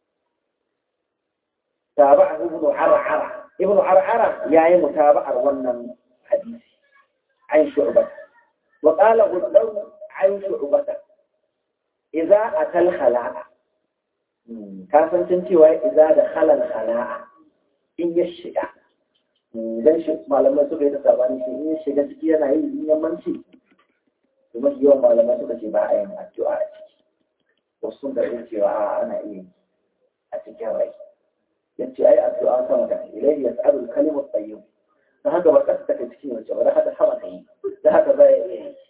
تابعه ابن عرعرة ابن عرعرة يعني متابعة ونن حديث عن شعبة وقال غدو عن شعبة إذا أتى الخلاء كافن تنتي إذا دخل الخلاء in ya shiga idan shi malamai suka yi ta sabani shi in ya shiga ciki yana yi in yammanci to mafi yawan malamai suka ce ba a yin addu'a a ciki wasu sun karɓi cewa a ana iya yi a cikin rai yace ai addu'a sama da ilaihi yas'alul kalimu tayyib da haka ba kasa take cikin wace ba da haka sama ta yi da haka za ya iya yi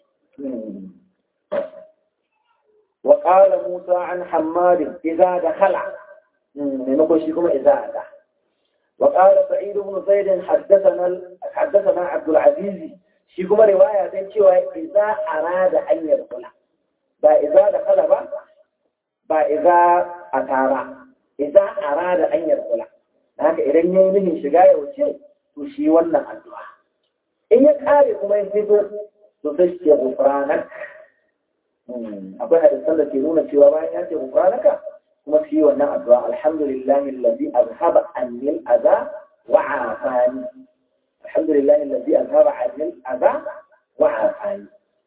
وقال موسى عن حماد إذا دخل نقول شيكم إذا أتى وقال سعيد بن زيد حدثنا حدثنا عبد العزيز شيكم رواية تنشي إذا أراد أن يدخل با إذا دخل با با إذا أتارا إذا أراد أن يدخل haka idan ya yi nihin shiga ya wuce to shi wannan addu'a in ya kare kuma ya fito to sai shi ya gufranak akwai hadisan da ke nuna cewa bayan ya ce gufranaka kuma shi wannan addu'a alhamdulillahi allazi azhaba anni al-adha wa afani alhamdulillahi allazi azhaba anni al-adha wa afani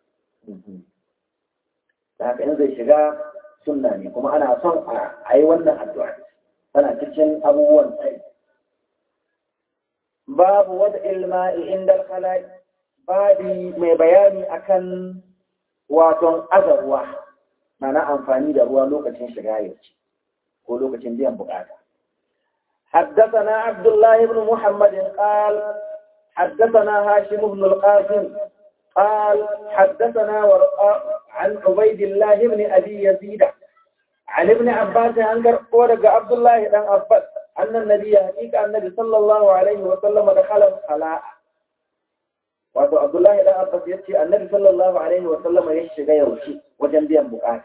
da haka in zai shiga sunna ne kuma ana son a yi wannan addu'a tana cikin abubuwan sai babu wada ilma'i inda al babi mai bayani akan waton aza ruwa mana amfani da ruwa lokacin shiga yaushe ko lokacin biyan bukata حدثنا عبد الله بن محمد قال حدثنا هاشم بن القاسم قال حدثنا ورقاء عن عبيد الله بن أبي يزيد عن ابن عباس أنكر ورق عبد الله بن عباس أن النبي حقيقة النبي صلى الله عليه وسلم دخل الخلاء wato Abdullahi dan Abbas ya ce Annabi sallallahu alaihi wa sallam ya shiga yaushe wajen biyan bukata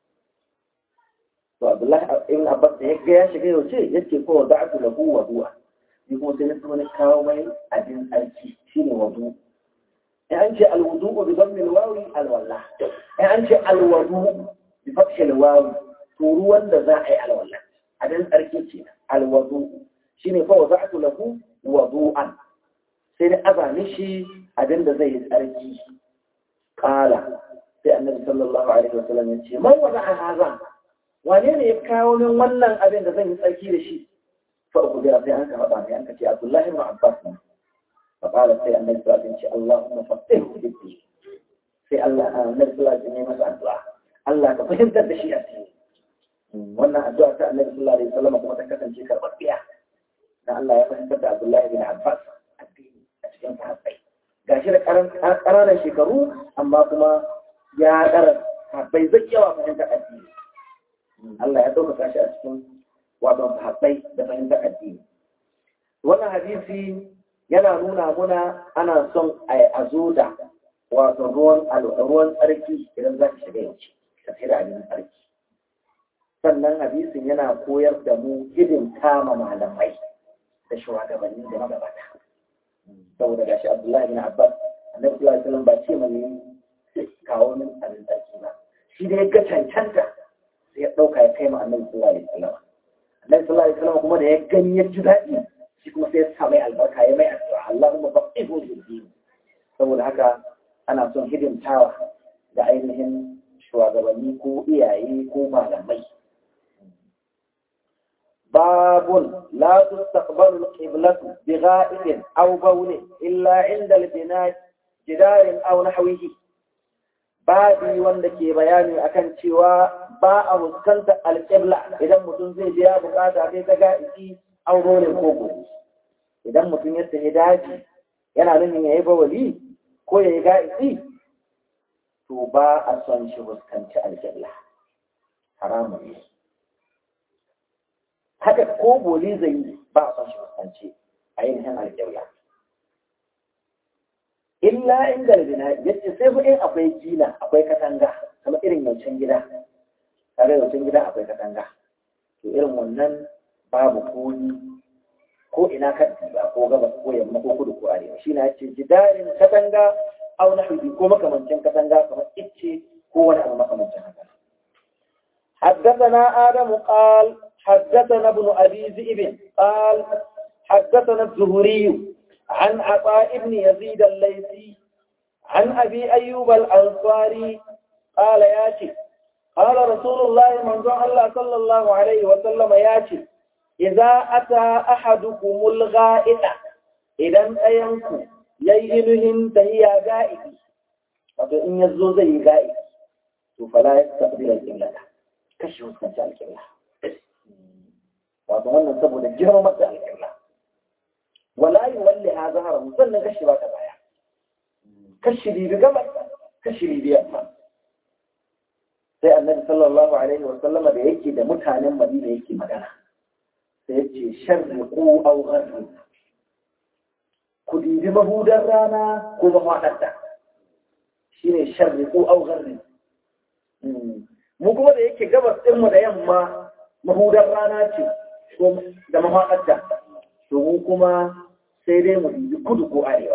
to Abdullahi ibn Abbas da ya ga ya shiga yaushe yace ko da'atu lahu wa du'a ni kuma sai na so ne kawo mai abin tsarki shine wudu in an ce alwudu bi dhammi alwawi alwalla in an ce alwudu bi fathi alwawi to ruwan da za a yi alwalla abin tsarki ce alwudu shine fa wada'tu lahu wudu'an sai da azami shi abin da zai yi tsarki kala sai annabi sallallahu alaihi wa sallam ya ce man wada a haza wane ne ya kawo min wannan abin da zan yi tsarki da shi fa uku da sai an ka faɗa mai an ka ce abdullahi ibn abbas ne fa kala sai annabi sallallahu alaihi wa sallam ya ce allahumma faqihu fi din sai Allah annabi sallallahu alaihi wa sallam ya masa addu'a Allah ka fahimtar da shi a cikin wannan addu'a ta annabi sallallahu alaihi wa sallam kuma ta kasance karɓaɓɓiya dan Allah ya fahimtar da Abdullahi bin Abbas addini a cikin sahabbai gashi da ƙananan shekaru amma kuma ya ɗara sahabbai zai yawa fahimtar addini Allah ya ɗaukaka shi a cikin wato sahabbai da fahimtar addini wannan hadisi yana nuna muna ana son a zo da wato ruwan ruwan tsarki idan za ka shiga yanci ka sai da abin tsarki sannan hadisin yana koyar da mu hidin kama malamai da shugabanni da magabata saboda gashi Abdullahi bin Abbas annabi sallallahu alaihi wasallam ba ce mai kawo min abin tsarki ba shi da ya ga cancanta sai ya dauka ya kai ma annabi sallallahu alaihi wasallam annabi sallallahu alaihi wasallam kuma da ya gani ya ji daɗi shi kuma sai ya sa mai albarka ya mai addu'a Allahumma faqihu fid din saboda haka ana son hidimtawa da ainihin shugabanni ko iyaye ko malamai باب لا تستقبل القبلة بغائب أو بول إلا عند البناء جدار أو نحوه babi wanda ke bayani akan cewa ba a fuskantar alƙibla idan mutum zai biya bukata sai ta ga'iki aurorin koko idan mutum ya tafi daji yana nufin ya yi bawali ko ya yi ga'iki to ba a son shi fuskanci alƙibla haramun ne haka ko boli zai yi ba a son shi fuskanci a yin alƙibla illa inda albina yace sai fa in akwai gina akwai katanga kuma irin yancin gida tare yancin gida akwai katanga to irin wannan babu koni ko ina kan ba ko gabas ko yamma ko kudu ko arewa shi na ce jidarin katanga au nahwi ko makamancin katanga kamar icce ko wani abu makamancin haka حدثنا آدم قال حدثنا ابن أبي ذئب قال حدثنا الزهري عن عطاء بن يزيد الليثي عن أبي أيوب الأنصاري قال ياتي قال رسول الله من الله صلى الله عليه وسلم ياتي idza ata ahadukumul gha'ita idan ɗayanku yayi inuhin tahiya ga'idi wato in yazo zai yi ga'idi to fala yastaqbil al-qibla kashi huskanci al-qibla wato wannan saboda girmamar da al-qibla wala yuwalli ha zaharahu sannan kashi ba ta baya kashi bibi gabas kashi bibi yamma sai annabi sallallahu alaihi wa sallama da yake da mutanen madina yake magana sai ya ce sharriqu aw gharriqu ku dibi mahudar rana ko mafaɗarta shine sharriqu aw gharriqu mu kuma da yake gabas ɗinmu da yamma mahudar rana ce da mafaɗarta to mu kuma sai dai mu dubi kudu ko arewa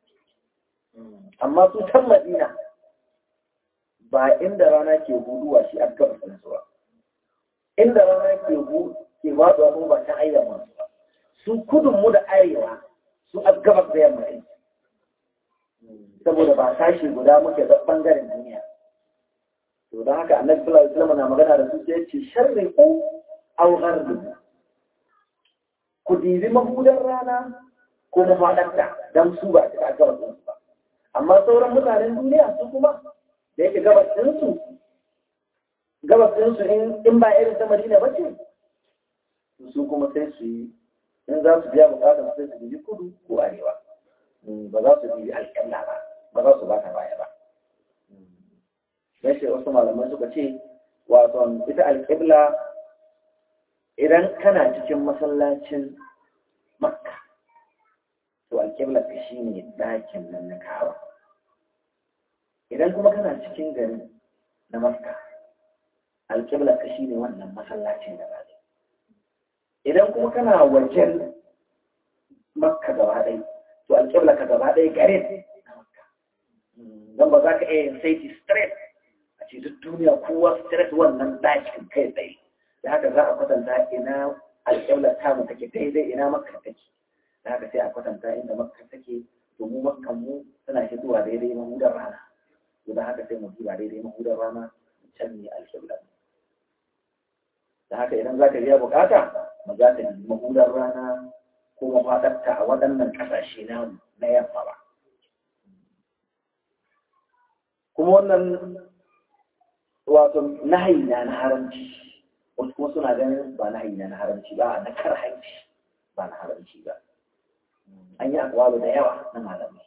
amma su can madina ba inda rana ke huduwa shi an gaba sun ba inda rana ke hu ke faɗuwa kuma ba can ayyama su ba su kudun mu da arewa su a gabas da yamma ne saboda ba sashi guda muke da bangaren duniya to don haka annabi sallallahu alaihi wasallam na magana da su sai ya ce sharri ku aw gharbi ku dibi mahudar rana ko mafaɗarta don su ba a gabas ɗinsu ba amma sauran mutanen duniya su kuma da yake gabas ɗinsu gabas ɗinsu in ba irin ta madina ba ce su kuma sai su yi in za su biya bukatar sai su biyi kudu ko arewa ba za su biyi alƙalla ba ba za su baka baya ba yace wasu malamai suka ce wato ita alƙibla idan kana cikin masallacin makka to alƙibla ka shi ne ɗakin nan na kawa idan kuma kana cikin gari na makka alƙibla ka shi ne wannan masallacin da ba idan kuma kana wajen makka gaba ɗai to alƙibla ka gaba ɗai garin na makka don ba za ka iya yin saiti straight a ce duk duniya kowa straight wannan ɗakin kai tsaye da haka za a kwatanta ina alƙibla tamu take daidai ina makka take da haka sai a kwatanta inda makka take to mu makkan mu tana fitowa daidai mahudar rana to da haka sai mu duba daidai mahudar rana can ne alƙibla da haka idan za ka biya bukata ba za ka nemi mahudar rana ko mafaɗarta a waɗannan ƙasashe namu na yamma ba kuma wannan wato nahayi na na haramci wasu kuma suna ganin ba nahayi na na haramci ba na karhanci ba na haramci ba an yi akwalu da yawa na malamai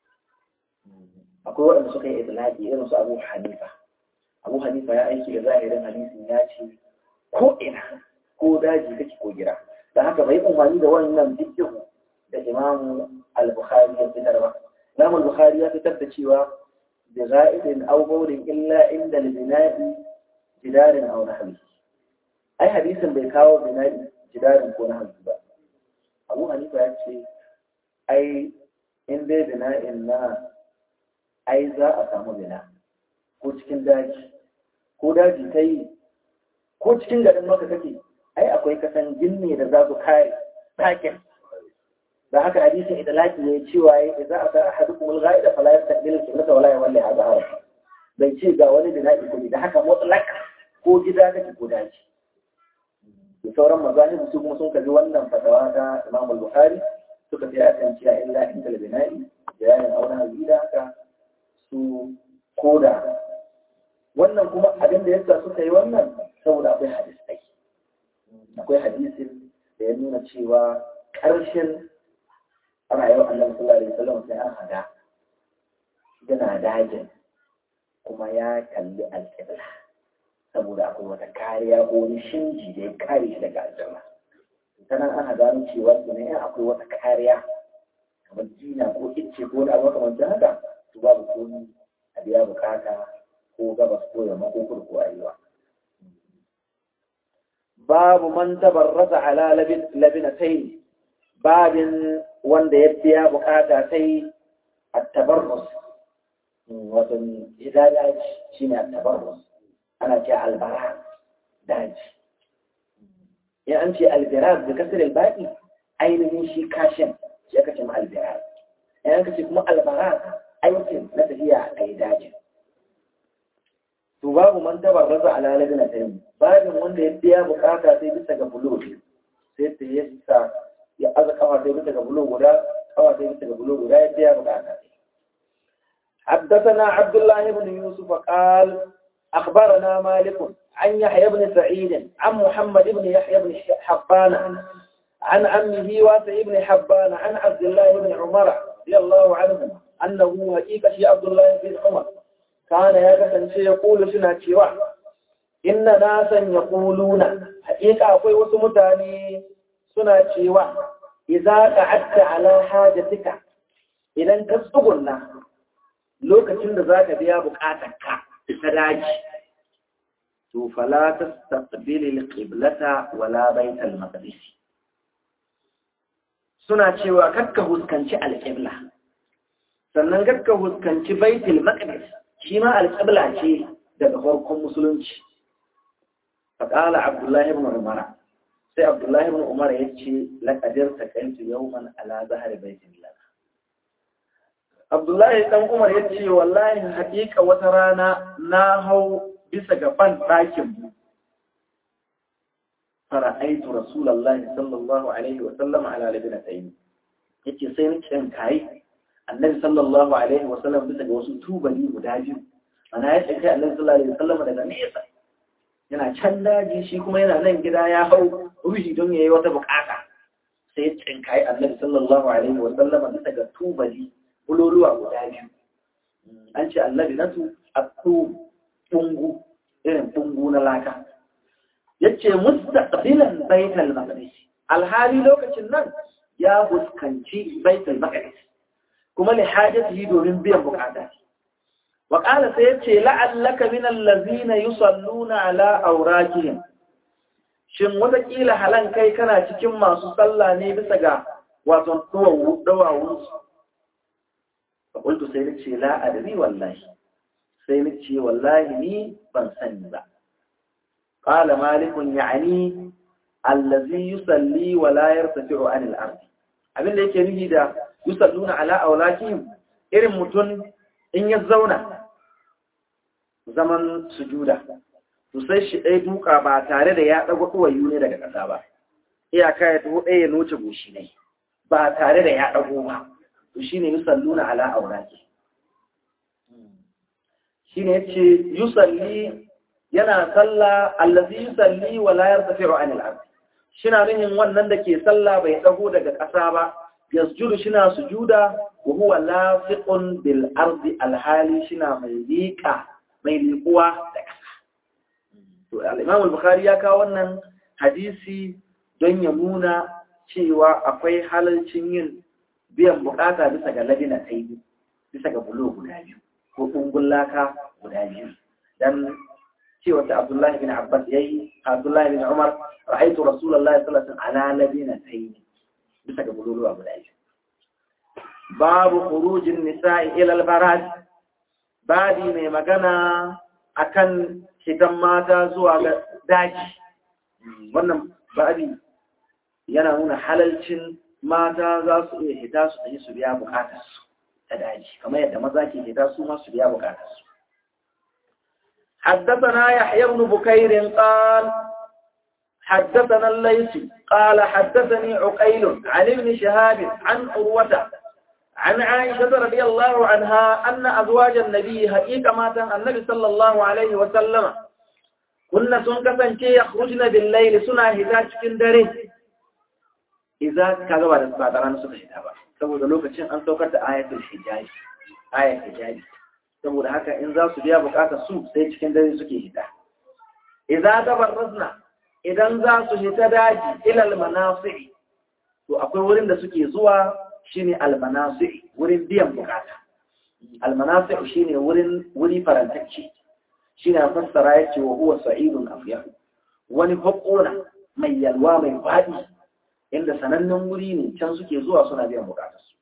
akwai waɗanda suka yi itilaki irin su abu hanifa abu hanifa ya aiki da zahirin hadisin ya ce ko ina ko daji kake ko gida da haka bai umarni da wannan fiqhu da imamu al-bukhari ya fitar ba imam al-bukhari ya fitar da cewa bi za'idin aw bawlin illa inda al-bina'i jidarin aw nahwi ai hadisin bai kawo bina'i jidarin ko nahwi ba abu hanifa ya ce ai in dai bina'in na ai za a samu bina ko cikin daji ko daji ta yi ko cikin garin maka kake ai akwai kasan ginne da za su kare ɗakin da haka hadisin idalaki ne cewa ya za a sa ahadukum al-ghaida fala yastaqbil al-qiblata wala yawalli hadha bai ce ga wani bina'i ko da haka mutlaq ko gida kake ko daji da sauran mazahibu su kuma sun kalli wannan fatawa ta Imam al-Bukhari suka fi akan cewa illa inda al-bina'i bayanin auna gida haka su koda wannan kuma abin da yasa suka yi wannan saboda akwai hadisai akwai hadisin da ya nuna cewa ƙarshen rayuwar annabi sallallahu alaihi wasallam sai an hada yana dajin kuma ya kalli alƙibla saboda akwai wata kariya ko wani shinji da ya kare shi daga aljanna ta nan ana gano cewa kenan akwai wata kariya kamar jina ko icce ko wani abu makamancin haka to babu komi a biya bukata ko gabas ko yamma ko kudu ko arewa babu man tabarrasa ala labinatai babin wanda ya biya bukata sai at-tabarrus wato hidaya shine at-tabarrus ana ce albara daji in an ce albiraz da kasar albaki ainihin shi kashin shi aka ce ma albiraz in aka ce kuma albaraz aikin na tafiya a yi dajin to babu man tabarraza ala ladina tayyib babin wanda ya biya bukata sai bisa ga buloti sai ta yi sa ya aza kafa sai bisa ga bulo guda kafa sai bisa ga bulo guda ya biya bukata حدثنا عبد الله بن يوسف قال أخبرنا مالك عن يحيى بن سعيد عن محمد بن يحيى بن حبان عن عمه واسع بن حبان عن عبد الله بن عمر رضي الله عنهما أنه حقيقة شيء عبد الله بن عمر كان يكسن شيء يقول سنة شيوا إن ناسا يقولون حقيقة أقوي وسمتاني سنة شيوا إذا قعدت على حاجتك إذا تستغلنا lokacin da za ka biya bukatarka ta daji to fala tastaqbil al-qiblata wala bayt al-maqdis suna cewa kakka huskanci al-qibla sannan kakka huskanci bayt al-maqdis shi ma al-qibla ce daga farkon musulunci faqala abdullah ibn umar sai abdullah ibn umar yace laqadir taqaltu yawman ala zahri baytillah Abdullahi ɗan Umar ya ce, Wallahi haƙiƙa wata rana na hau bisa gaban ɗakin mu. Fara'aitu Rasulallah sallallahu Alaihi wasallama ala labina tsayi. Ya ce sai nake yin kayi, annabi sallallahu Alaihi wasallam bisa ga wasu tubali guda biyu. Ana ya ce kai annabi sallallahu Alaihi wasallama daga nesa. Yana can daji shi kuma yana nan gida ya hau ruhi don ya yi wata bukata. Sai ya tsinkayi annabi sallallahu Alaihi wasallama bisa ga tubali buloluwa guda biyu an ce annabi nasu a tungu irin tungu na laka yace mustaqbilan baitul maqdis alhali lokacin nan ya fuskanci baitul maqdis kuma li hajatihi domin biyan bukata wa qala sai yace la'allaka min allazina yusalluna ala awrakihim shin wataƙila halan kai kana cikin masu sallah ne bisa ga wato dawawunsu فقلت سينك لا أدري والله سينك والله ني بنسني با قال مالك يعني الذي يصلي ولا يرتفع عن الأرض abin da yake nufi da yusalluna ala aulakihim irin mutum in ya zauna zaman sujuda to sai shi ɗaya duka ba tare da ya ɗago ɗuwayu ne daga ƙasa ba iyaka ya taho ɗaya ya noce goshi ne ba tare da ya ɗago ba to shine yusalluna ala aurati shine yace yusalli yana salla allazi yusalli wa la yartafi'u anil ard shina nuhin wannan da ke salla bai dago daga ƙasa ba yasjudu shina sujuda wa huwa lafiqun bil ardi alhali shina mai liqa mai liquwa da ƙasa to al-imam al-bukhari ya kawo wannan hadisi don ya nuna cewa akwai halalcin yin biyan bukata bisa ga labina ta yi bisa ga bulo guda biyu ko kungun laka guda biyu dan cewa ta abdullahi bin abbas ya yi abdullahi bin umar ra'aitu rasulullahi sallallahu alaihi wasallam ala labina ta yi bisa ga bulo guda biyu babu khurujin nisa'i ila al-baraj babi mai magana akan shigan mata zuwa ga daji wannan babi yana nuna halalcin mata za su iya hita su ɗaya su biya bukatarsu ta daji kamar yadda maza ke hita su ma su biya bukatarsu حدثنا يحيى بن بكير قال حدثنا الليث قال حدثني عقيل عن ابن شهاب عن عروة عن عائشة رضي الله عنها أن أزواج النبي حقيقة مات النبي صلى الله عليه وسلم كنا سنكسن كي يخرجن بالليل سنة هتاج كندره إذا كذا بعد بعد أنا سنة هتابا saboda lokacin an saukar da ayatul hijabi ayat hijabi saboda haka in za su biya bukatar su sai cikin dare suke hita idza tabarrazna idan za su hita daji ila almanasi to akwai wurin da suke zuwa shine almanasi wurin biyan bukata almanasi shine wurin wuri farantacce shine fassara yace wa huwa sa'idun afyah wani hukuna mai yalwa mai fadi inda sanannen wuri ne can suke zuwa suna biyan bukatarsu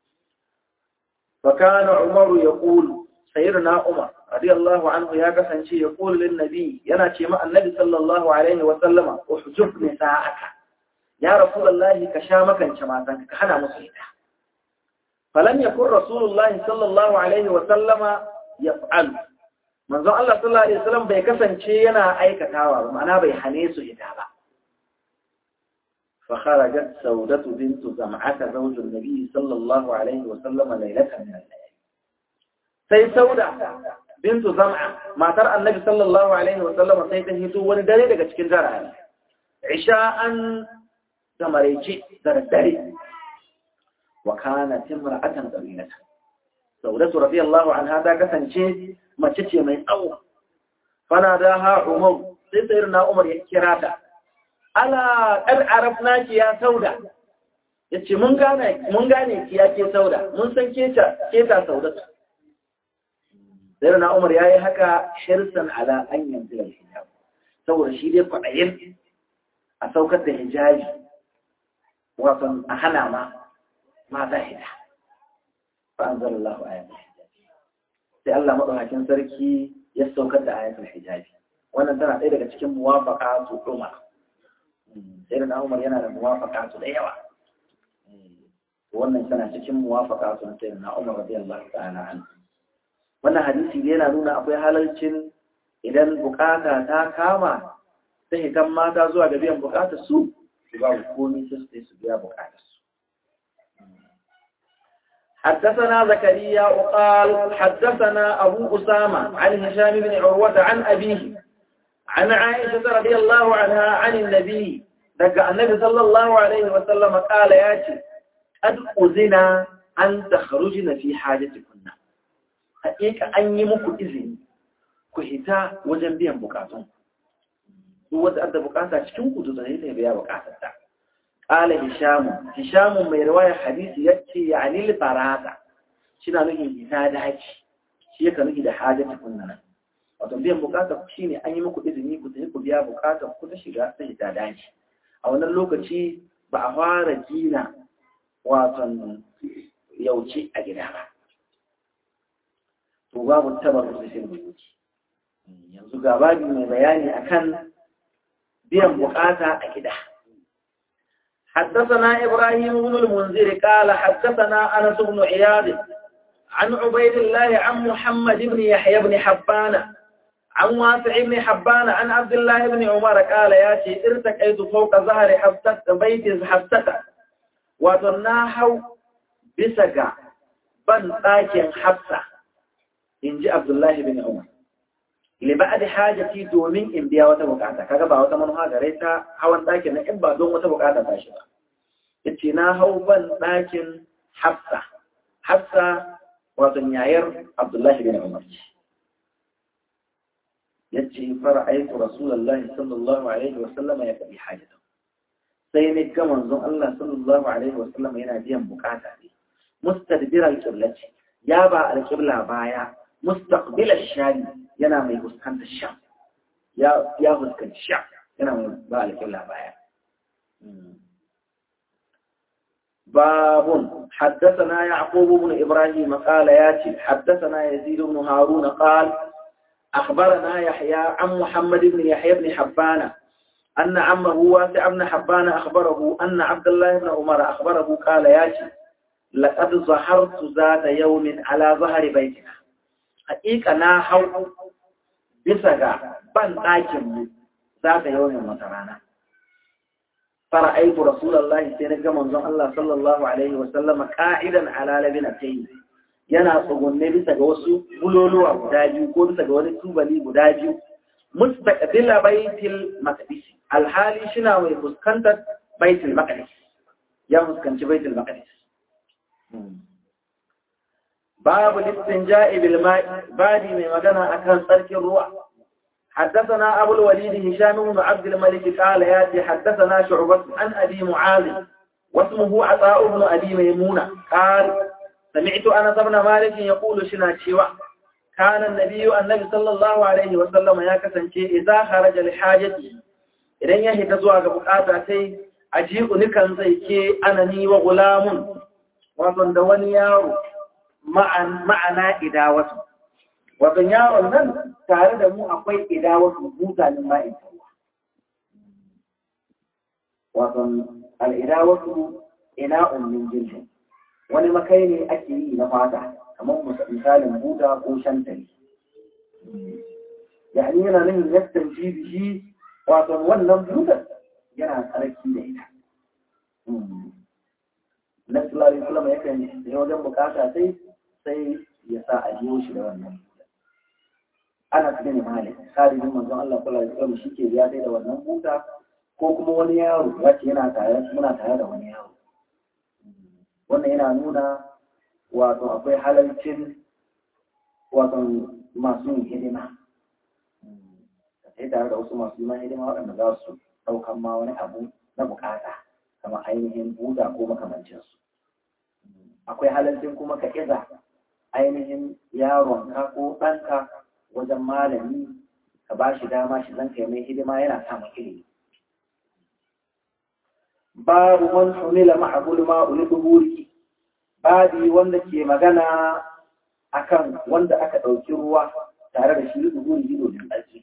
فكان عمر يقول سيدنا عمر رضي الله عنه يا كسانشي يقول للنبي yana ce ma annabi sallallahu alaihi wa sallama uhjub nisa'aka ya rasulullahi ka sha makance matan ka hana musu ita falam yakun rasulullahi sallallahu alaihi wa sallama yaf'al manzo Allah sallallahu alaihi wasallam bai kasance yana aikatawa ba ma'ana bai hane su ita ba فخرجت سودة بنت زمعة زوج النبي صلى الله عليه وسلم ليلة من الليالي سي سودة بنت زمعة ما ترى النبي صلى الله عليه وسلم سيتهيتو وندري لك تكين زرعا عشاء تمريجي زردري وكانت امرأة طويلة سودة رضي الله عنها ذاك سنشي ما تشي من أول فناداها عمر سيدنا عمر يكراتا ala ƙar arafna ki ya sauda ya ce mun gane ki ya ke sauda mun san keta sauda sai na umar ya yi haka shirsan ala an yanzu da hijab saboda shi dai kwaɗayin a saukar da hijabi wasan a hana ma mata hita fa an zara Allah ayatul hijabi sai Allah maɗaukakin sarki ya saukar da ayatul hijabi wannan tana ɗaya daga cikin muwafaka su umar sai da Umar yana da muwafaka su da yawa wannan tana cikin muwafaka su sai da Umar radiyallahu ta'ala anhu wannan hadisi ne yana nuna akwai halalcin idan bukata ta kama ta hitan mata zuwa ga biyan bukatar su su ba komai su sai su biya bukatar su حدثنا زكريا وقال حدثنا أبو أسامة عن هشام بن عروة عن أبيه عن عائشة رضي الله عنها عن النبي دقى النبي صلى الله عليه وسلم قال ياتي قد أذنا أن تخرجن في حاجتكن حقيقة أن يمكو إذن كهتا وجنبيا بكاتون wadda adda bukata cikin ku zai ta biya bukatar ta qala hisham hisham mai riwaya hadisi yace yani al farada shina nufin hita daji shi yake nufi da hajjata kunna wato biyan bukatar shi ne an yi muku izini ku tafi ku biya bukatar ku ta shiga ta hita daji a wannan lokaci ba a fara gina waton yauci a gida ba to babu tabar da shi yanzu ga babi mai bayani akan biyan bukata a gida حدثنا إبراهيم بن المنذر قال حدثنا أنس بن عياض عن عبيد الله عن محمد بن يحيى بن حبان عن واسع بن حبان عن عبد الله بن عمر قال يا شيء ارتقيت فوق ظهر حفصة بيت حفصة وتناحوا بسقع بن ɗakin حفصة in ji Abdullahi bin Umar. Liba da hajati domin in biya wata bukata, kaga ba wata manuha gare ta hawan ɗakin na in ba don wata bukata ta shi ba. Yace na hau ban ɗakin Hafsa. Hafsa wato yayar Abdullahi bin Umar ce. yace fara'aytu rasulullahi sallallahu alaihi wa sallam ya kabi hajata sai ne ga manzon Allah sallallahu alaihi wa sallam yana biyan bukata ne mustadbir al-qiblati ya ba al-qibla baya mustaqbil ash-sham yana mai fuskantar sham ya ya fuskanci sham yana mai ba al-qibla baya باب حدثنا يعقوب بن إبراهيم قال ياتي حدثنا يزيد بن هارون قال أخبرنا يحيى عن محمد بن يحيى بن حبان أن عمه واسع بن حبان أخبره أن عبد الله بن عمر أخبره قال ياتي لقد ظهرت ذات يوم على ظهر بيتنا حقيقة نا حو بسغا بان ɗakin ذات يوم وترانا فرأيت رسول الله سينجا منظم الله صلى الله عليه وسلم قاعدا على لبنتين yana tsugunne bisa ga wasu buloluwa guda biyu ko bisa ga wani tubali guda biyu mustaqbila baitul maqdis alhali shina mai fuskantar baitul maqdis ya fuskanci baitul maqdis babu listinja'i bil ma'i badi mai magana akan tsarkin ruwa حدثنا أبو الوليد هشام بن عبد الملك قال ياتي حدثنا شعبة عن أبي معاذ واسمه عطاء بن أبي ميمونة قال سمعت أنس بن مالك يقول شنا شيوا كان النبي النبي صلى الله عليه وسلم يا كسنشي إذا خرج لحاجتي idan ya hita zuwa ga bukata sai a jiku nikan zai ke anani wa gulamun wato da wani yaro ma'ana idawatu wato yaron nan tare da mu akwai idawatu mutanen ma'in wato al'idawatu ina ummin jirgin wani makai ne ake yi na fata kamar misalin buta ko shantali yani yana nufin yastan shi wato wannan butar yana tsarki da ita na sallallahu alaihi wasallam yakan yi wajen bukata sai sai ya sa a biyo shi da wannan ana cikin malik sadidin manzon Allah sallallahu alaihi wasallam shike ya sai da wannan buta ko kuma wani yaro ya ce yana tare muna tare da wani yaro wannan yana nuna wato akwai halalcin wato masu yin hidima sai tare da wasu masu yin hidima waɗanda za su ɗaukan ma wani abu na bukata kamar ainihin buda ko makamancinsu akwai halalcin kuma ka iza ainihin yaronka ko ɗanka wajen malami ka ba shi dama shi zan kai mai hidima yana samun ilimi babu man humila ma'abul ma'ul duburi babi wanda ke magana akan wanda aka ɗauki ruwa tare da shi duburi domin tsarki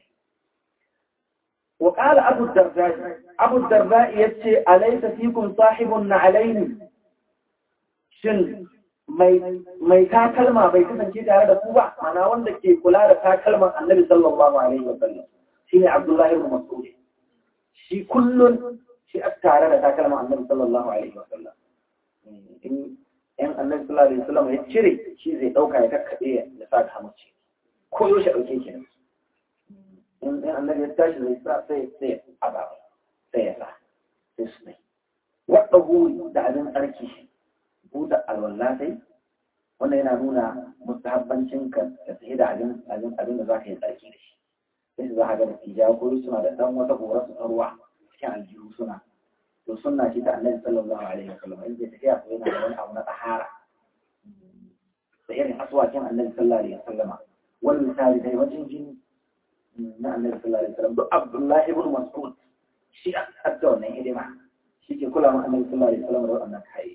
وقال أبو الدرداء أبو الدرداء يتشي أليس فيكم صاحب علينا شن mai takalma bai kasance tare da ku ba mana wanda ke kula da takalman annabi sallallahu alaihi wa sallam shine Abdullahi ibn Mas'ud shi kullun shi a tare da takalman annabi sallallahu alaihi wa sallam in in annabi sallallahu alaihi wa sallam ya cire shi zai dauka ya kakkabe ya sa ta mace ko yaushe dauke kenan in annabi ya tashi zai sa sai sai azaba sai ya sa sai su ne wadda huri da abin tsarki buɗe alwala sai wannan yana nuna mustahabbancin ka ka tsaye da abin abin abin da za ka yi tsarki da shi sai su za ka ga da tija ko suna da ɗan wata gora su ruwa cikin aljihu suna to sunna ce ta annabi sallallahu alaihi wa sallam in zai tafiya ko yana da wani abu na tsahara da irin aswakin annabi sallallahu alaihi wa sallama wani misali dai wajen jini na annabi sallallahu alaihi wasallam duk Abdullahi ibn Mas'ud shi adda wannan hidima shi ke kula ma annabi sallallahu alaihi wasallam da wannan kai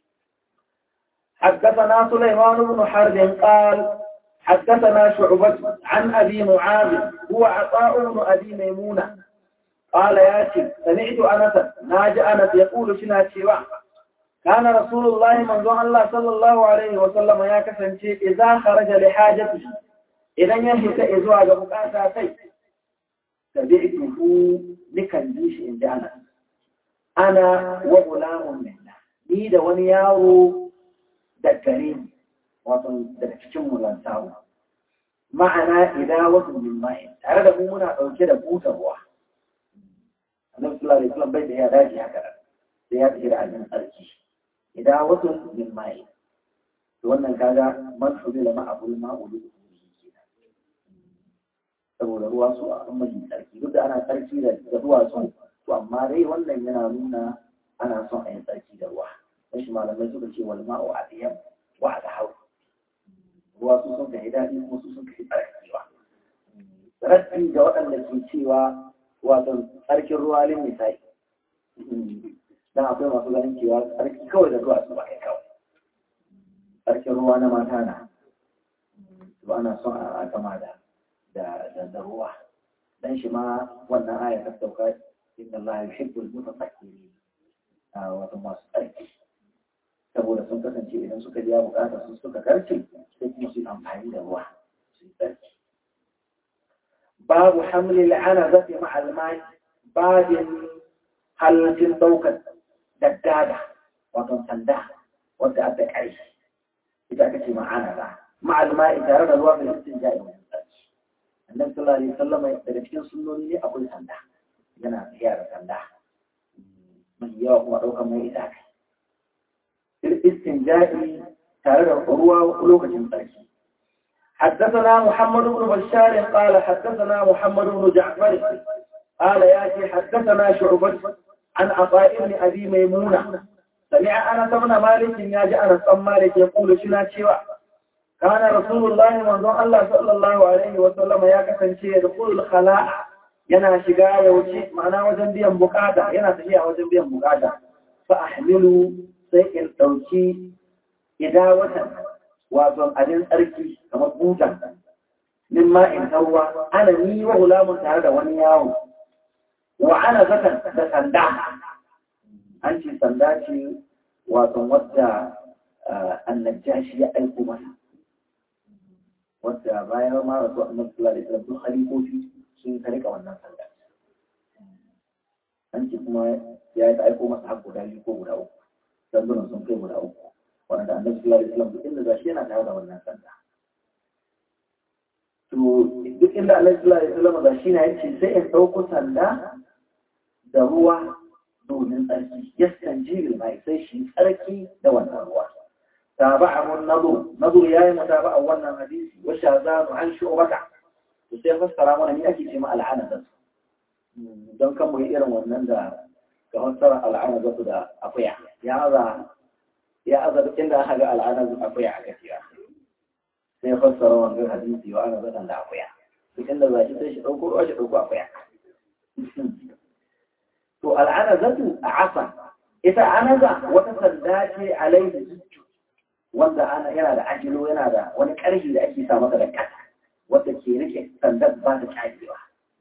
حدثنا سليمان بن حرب قال حدثنا شعبة عن أبي معاذ هو عطاء بن أبي ميمونة قال ياتي سمعت أنس ناج أنس يقول شنا شيوا كان رسول الله من الله صلى الله عليه وسلم يا كسنتي إذا خرج لحاجته idan ya fita zuwa ga bukata sai tabi'tuhu nikan ji shi inda ana ana wa gulamun minna ni da wani yaro da gare ni wato daga cikin mulantawa ma'ana idan wasu min mai tare da mu muna dauke da butar ruwa annabi sallallahu alaihi wasallam bai da ya dace haka sai ya tsira a jin tsarki idan wasu min mai to wannan kaga man fudila ma'abul ma'ulu saboda ruwa su a kan mai tsarki duk da ana tsarki da duwatsu to amma dai wannan yana nuna ana son a yi tsarki da ruwa dan shi malamai suka ce wal ma'u adiyam wa adhaw ruwa su sun kai daɗi kuma su sun kai tsarkiwa tsarki ga waɗanda ke cewa wato tsarkin ruwa lin misali dan akwai masu ganin cewa tsarki kawai da duwatsu ba kai kawai tsarkin ruwa na mata na ba ana son a gama da da da ruwa dan shi ma wannan aya ta sauka inna Allah yuhibbul mutatahhirin wato masu tsarki saboda sun kasance idan suka biya bukatar su suka karce sai kuma su amfani da ruwa su yi tsarki babu hamli la'ana zafi ma'almai babin halittin daukar daddada wato sanda wadda aka ƙarshe ita aka ce ma'ana ba ma'almai tare da ruwa mai listin ja'i annabi sallallahu alaihi wasallam daga cikin sunnoni ne akwai sanda yana tafiya da sanda mai yawa kuma ɗaukar mai ita kai istinja'i tare da ruwa lokacin tsarki حدثنا محمد بن بشار قال حدثنا محمد بن جعفر قال ياتي حدثنا شعبة عن عطاء بن ابي ميمونه سمع انس بن مالك يا انس بن مالك يقول شنا شيوا كان رسول الله منذ الله صلى الله عليه وسلم يا كسنشي يدخل الخلاء yana shiga ya wuce ma'ana wajen biyan bukata yana tafiya wajen biyan bukata fa ahmilu sai in dauki idawatan wato abin tsarki kamar buta min ma in tarwa ana ni wa gulamun tare da wani yawo wa ana zakan da sanda an ce sanda ce wato wadda annajashi ya aiko masa wadda bayan ma rasu annabi sallallahu alaihi wasallam khalifofi sun ka rika wannan sanda an ce kuma ya yi ta aiko masa har guda biyu ko guda uku sandunan sun kai guda uku wanda annabi sallallahu alaihi wasallam duk inda gashi yana tare da wannan sanda to duk inda annabi sallallahu alaihi wasallam gashi na yace sai in dauko sanda da ruwa domin tsarki yaskan jibil mai sai shi tsarki da wannan ruwa tabi'ahu an-nadu nadu yayi mutaba'a wannan hadisi wa shazanu an shu'bata to sai fassara mana ni ake ce ma al'ana don kan mu irin wannan da ga fassara al'ana da da akuya ya za ya aza duk inda aka ga al'ana da akuya a gaskiya sai fassara wannan hadisi wa ana zadan da akuya duk inda za shi sai shi dauko ruwa shi dauko akuya to al'ana zatu a asa ita anaza wata sanda ce alaihi zuccu wanda ana yana da ajilo yana da wani ƙarfi da ake sa masa da kasa wanda ke rike sandar ba ta cajewa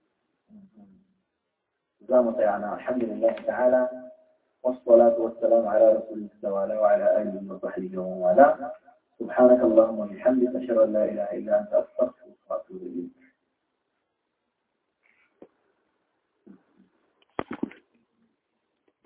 za mu tsaya na alhamdulillah ta'ala والصلاة والسلام على رسول الله وعلى آله وصحبه ومن والاه سبحانك اللهم وبحمدك أشهد أن لا إله إلا أنت أستغفرك وأتوب إليك